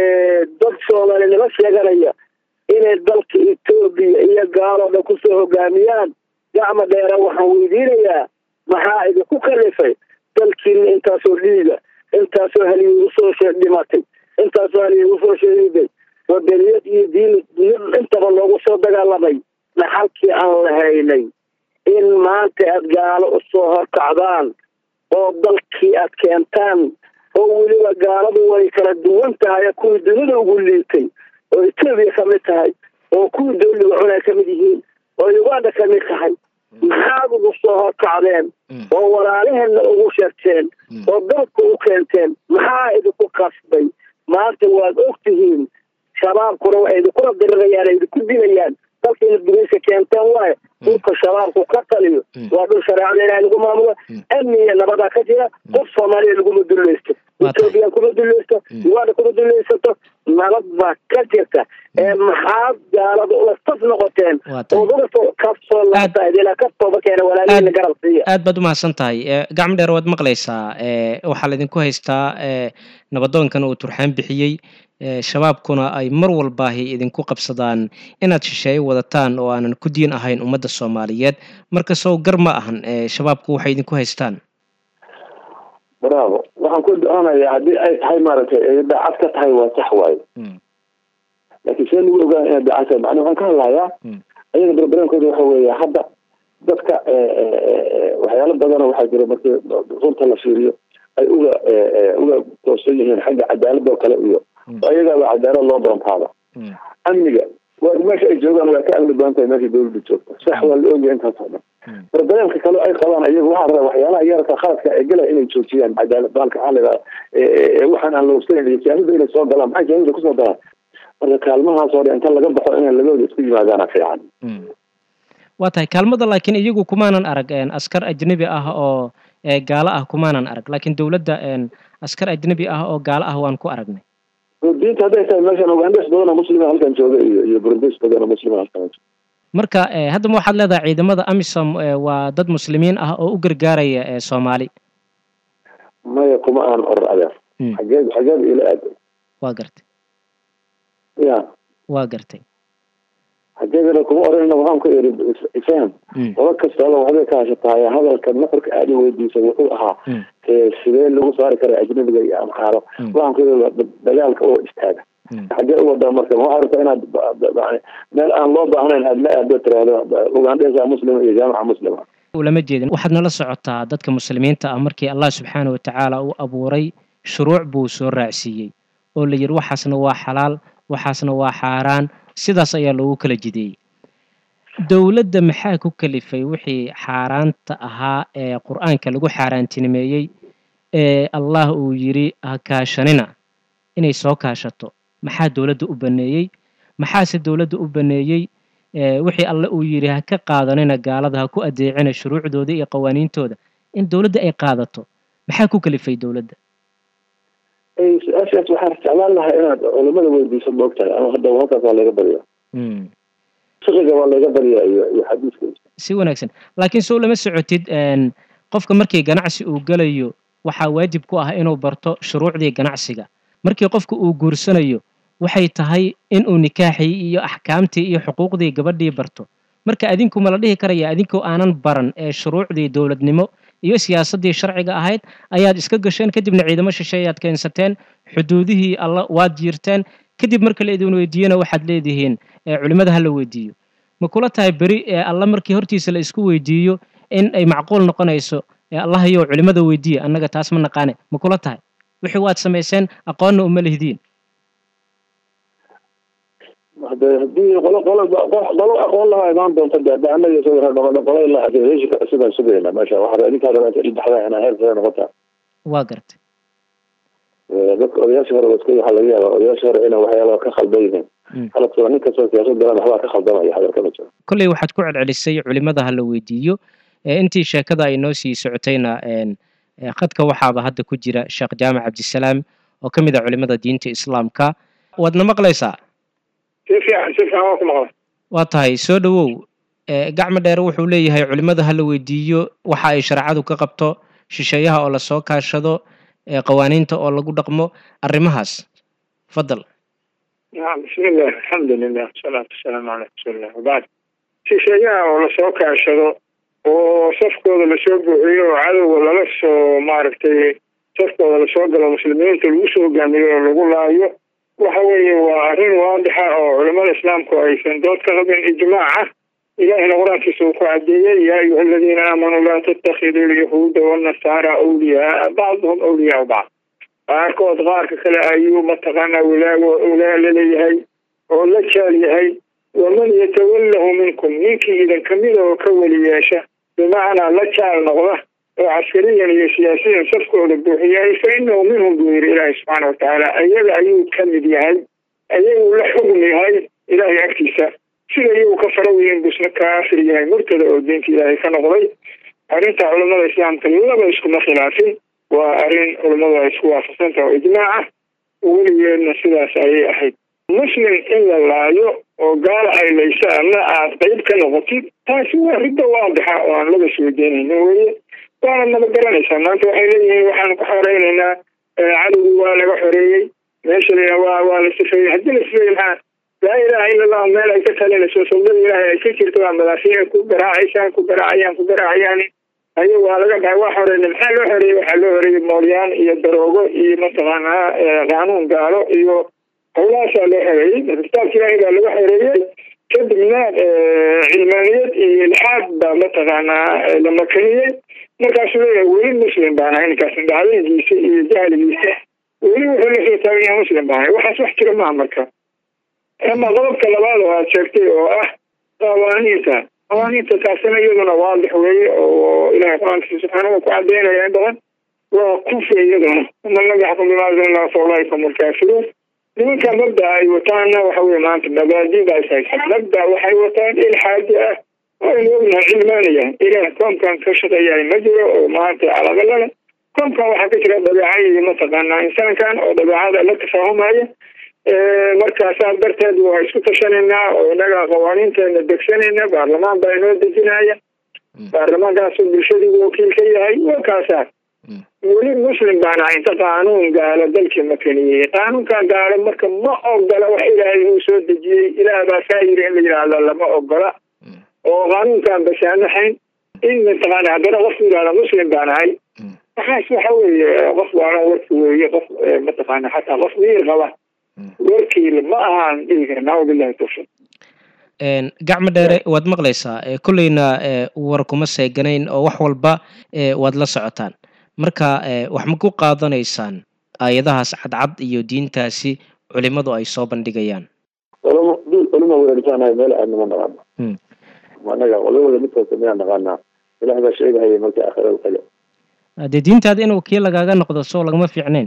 dad soomaalinimo sheeganaya inay dalka etoobiya iyo gaaloo dhan kusoo hogaamiyaan gacma dheera waxaan weydiinayaa maxaa idinku kalifay dalkiina intaasoo dhiiga intaasoo haliyay usoo dhimatay intaasoo haliyay usoo shahiiday wadaniyad iyo diin intaba loogu soo dagaalamay dhaxalkii aan lahaynay in maanta aad gaalo usoo horkacdaan oo dalkii aad keentaan oo weliba gaaladu way kala duwan tahay kuwii dunida ugu liitay oo etoobiya ka mid tahay oo kuwii dowliga cunay ka mid yihiin oo uganda ka mid tahay maxaad ugu soo horkacdeen oo walaalaheenna ugu sheegteen oo dalka u keenteen maxaa idinku kasbay maanta waad og tihiin shabaabkuna waxay idinkula dirirayaan ay idinku dilayaan dalka inaad gumeyska keenteen waayo dhulka shabaabku ka taliyo waa dhul shareecada ilahay lagu maamulo amni iyo nabadaa ka jira qof soomaaliya laguma dulaysto etoobiya kuma dulaysto uganda kuma dulaysato nabad baa ka jirta ee maxaad gaalada ula saf noqoteen oo uga soo kasoo laabtaadila ka tooba keena walaalihiina garab siiya aad baad umahadsan tahay gacmo dheer waad maqlaysaa waxaa laydinku haystaa nabadoonkan uu turxaan bixiyey shabaabkuna ay mar walbaahi idinku qabsadaan inaad shisheeye wadataan oo aanan ku diin ahayn ummadda soomaaliyeed marka sow gar ma ahan shabaabku waxay idinku haystaan bravo waxaan ku do-aanayaa haddii ay tahay maaragtay ay daacad ka tahay waa sax waayo laakiin see lagu ogaan inay daacad tahay macnaa waxaan ka hadlayaa ayaga barbaramkooda waxa weeye hadda dadka waxyaalo badana waxaa jira markii runta la fiiriyo ay uga uga toosan yihiin xagga cadaalada oo kale iyo ayagaaba cadaalad loo doontaaba amniga waa meesha ay joogaan waa ka amni badan tahay meesha dawladda joogta sax waa la ogyahay intaas oo dhan barbareemka kale ay qabaan iyagu waxaa rabaa waxyaalaha yararka khaladka ee galaya inay joojiyaan cadaalad baalka xaliga waxaan aan la ogsanan iyo siyaasada inay soo galaan maxay siyaasada kusoo galaan marka kaalmahaas oo dhan inta laga baxo inay labadooda isku yimaadaana fiican waa tahay kaalmada laakiin iyagu kumaanan arag askar ajnabi ah oo gaalo ah kumaanan arag laakiin dowladda askar ajnabi ah oo gaalo ah waan ku aragnay diinta hadday tahay meeshan ugandes badanoo muslima halkan jooga iyo iyo burundes badanoo muslima halkan jooga marka haddaba waxaad leedahay ciidamada amisom waa dad muslimiin ah oo u gargaaraya soomaali maya kuma aan oran adeer xageed xageed ila aad waa gartay ya waa gartay xageedana kuma oranina waxaan ku iri ifaham qola kastaaba waxbay ka hashatahay hadalka nafarka aada weydiisa wuxuu ahaa sidee lagu saari kara ajnabiga iyo amxaaro waxaan ku iri dagaalka oo istaaga xagee u wadaa marka waxaa rabta inaad meel aan loo baahnayn aad la aado tiraahdo ugandhesa muslima iyo jaamaca muslima ulama jeedin waxaad nala socotaa dadka muslimiinta ah markii allah subxaana watacaala uu abuuray shuruuc buu soo raacsiiyey oo la yidhi waxaasna waa xalaal waxaasna waa xaaraan sidaas ayaa loogu kala jideeyey dowladda maxaa ku kalifay wixii xaaraanta ahaa ee qur-aanka lagu xaaraantinimeeyey ee allah uu yidhi ha kaashanina inay soo kaashato maxaa dowladda u baneeyey maxaase dowladda u baneeyey wixii alle uu yidhi ha ka qaadanina gaalada ha ku adeecina shuruucdooda iyo qawaaniintooda in dowladda ay qaadato maxaa ku kalifay dowladda su-aashaas waxaan jeclaan lahaa inaad culimada weydiiso moogtahay ama hadda halkaas waa laga baryaa fiqiga waa laga baryaa iyo iyo xadiiska si wanaagsan laakiin sow lama socotid qofka markii ganacsi uu gelayo waxaa waajib ku ah inuu barto shuruucdii ganacsiga markii qofka uu guursanayo waxay tahay inuu nikaaxii iyo axkaamtii iyo xuquuqdii gabadhii barto marka adinku ma la dhihi karaya adinkoo aanan baran ee shuruucdii dowladnimo iyo siyaasaddii sharciga ahayd ayaad iska gasheen kadibna ciidamo shisheeyaad keensateen xuduudihii alla waad jiirteen kadib marka la idin weydiiyena waxaad leedihiin culimmada ha la weydiiyo ma kula tahay beri ee alla markii hortiisa la isku weydiiyo in ay macquul noqonayso allahayow culimmada weydiiya annaga taas ma naqaane ma kula tahay wixii waad samayseen aqoonna uma lihdiin hade hadii qolo qolo qolo aqoon lahaa imaan doonta de de annaga isagoo qolo ilaa heshika sidaan sugayna meesha waxaa idinkaa rabaa inta dhexdaa inaa heer sare noqotaa waa gartay dadka odayaashii hore waska waxaa laga yaabaa odayaashii hore inay waxyaala ka khaldan yihiin haladkooda nin kastoo siyaasad galan waxbaa ka khaldamaya hadalka ma jiro kolley waxaad ku celcelisay culimada ha la weydiiyo intii sheekada ay noo sii socotayna khadka waxaaba hadda ku jira sheekh jaamac cabdisalaam oo ka mid ah culimada diinta islaamka waadna maqlaysaa si fiican si fiican waa ku maqla waa tahay soo dhowow gacmo dheere wuxuu leeyahay culimada ha la weydiiyo waxa ay shareecadu ka qabto shisheeyaha oo lasoo kaashado qawaaniinta oo lagu dhaqmo arrimahaas fadal nacam bismillah alxamdulilah wasalaatu wasalaamu calaa rasuulillah wabacd shisheeyaha oo lasoo kaashado oo safkooda lasoo buuxiyo oo cadowga lala soo maaragtay safkooda lasoo galo muslimiinta lagu soo hogaamiyo oo lagu laayo waxa weeye waa arrin waadixa oo culamada islaamku aysan dood ka qabin ijmaaca ilahina qur-aankiisa uu ku cadeeyey yaa ayuha aladiina aamanuu laa tattakhiduu lyahuuda wanasaara awliyaaa bacduhum awliyaau bacd qaarkood qaarka kale ayuu mataqaanaa wilaago wilaa laleeyahay oo la jaal yahay waman yatawallahu minkum ninkii idin kamida oo ka weli yeesha bimacnaa la jaal noqda oo caskariyan iyo siyaasiyan safkooda buuxiyay fa inahu minhum buu yidhi ilaahay subxaana watacaala ayaga ayuu ka mid yahay ayaguu la xugm yahay ilaahay agtiisa sida iyagu ka fara weyn buusna kaafir yahay murtada oo diinta ilaahay ka noqday arrinta culamada islaamka laba iskuma khilaafin waa arrin culammadu ay isku waafaqsan taha oo ijmaac ah weligeedna sidaas ayay ahayd muslim in la laayo oo gaala ay laysa ama aad qayb ka noqotid taasi waa ridda waadixa oo aan laga soo deenayno weye waana naba garanaysaa maanta waxay leeyihiin waxaan ku xoreynaynaa cadowgii waa laga xoreeyey meesha la waa waa la sifeeyey haddii la sifeeyey maxaa laa ilaaha ila allahu meel ay ka talinayso saldada ilaahay ay ka jirto waa madaafiic ku garaacaysaa ku garaacayaan ku garaacayaan ayo waa laga dhahay waa xoreeyey maxaa loo xoreeyey waxaa loo xoreeyey moolyaan iyo daroogo iyo mataqaanaa qaanuun gaalo iyo howlahaasaa loo xoreeyey kitaabka ilaahay baa laga xoreeyey kadibna cilmaaniyad iyo ilxaad baa mataqaanaa la makaniyey markaasuu leeyahay weli muslim baan ahay ninkaas dhacdadiisa iyo jahligiisa weli wuxuu la soo taagan yahay muslim baan ahay waxaas wax jira maha marka ama qodobka labaad oo aad sheegtay oo ah qawaaniinta qawaaniinta taasina iyaduna waadix weeye oo ilahay qur-aankiisa subxaanahu ku cadeynaya in badan waa kufri iyaduna man lam yaxkum bima anzala fa ulaika hum alkaafiruun nimanka mabda ay wataanna waxa weye maanta mabaadida is haysan mabda waxay wataan ilxaaji ah waynu ognahay cilmaanaya ilaah koomkan ka shaqeeyahay ma jiro oo maanta calaqala leh koomkan waxaa ka jira dabeecadii mataqaanaa insaankan oo dabeecada la tafaahumaya markaasaa darteed waa isku tashanaynaa oo inaga qawaaniinteena degsanayna baarlamaan baa inoo dejinaya baarlamaankaasoo bulshadiibu wakiil ka yahay waa kaasaa weli muslim baan ahay inta qaanuun gaalo dalkii makaniyey qaanuunkan gaalo marka ma ogola wax ilaahay uu soo dejiyey ilaah baa saa yiri in la yidhaahdo lama ogola oo qaanuunkan basaamaxayn in mataqaana haddana qofku yidhahda muslim baan ahay waxaas waxa weeye qof waana warki weeye qof mataqaana xataa qof miir qaba warkiil ma ahaan dhihi karna wabillahi tawfiiq gacmo dheere waad maqlaysaa kolleyna war kuma seeganayn oo wax walba waad la socotaan marka wax ma ku qaadanaysaan aayadahaas cadcad iyo diintaasi culimadu ay soo bandhigayaan culimo dul culimo weerarsaanahay meel aad nama naqaano anaga culimada mid kasta miyaan naqaanaa ilaah baa sheegahaya marka aakhirada taga dee diintaada inuu kii lagaaga noqdo soo lagama fiicnayn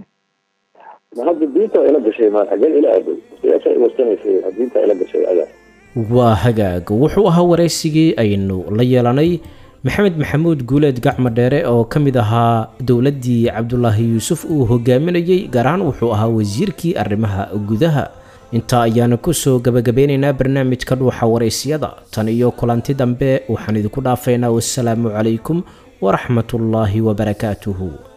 ma hadda diinta ila gashay ma xageen ila aaday siyaasa iwarsanaysay diinta ila gashay adaa waa hagaag wuxuu ahaa waraysigii aynu la yeelanay maxamed maxamuud guuleed gacmo dheere oo ka mid ahaa dowladdii cabdulaahi yuusuf uu hogaaminayey gaar ahaan wuxuu ahaa wasiirkii arrimaha gudaha intaa ayaanu kusoo gabagabeynaynaa barnaamijka dhuuxa waraysyada tan iyo kulanti dambe waxaan idinku dhaafaynaa wasalaamu calaykum waraxmatullaahi wabarakaatuhu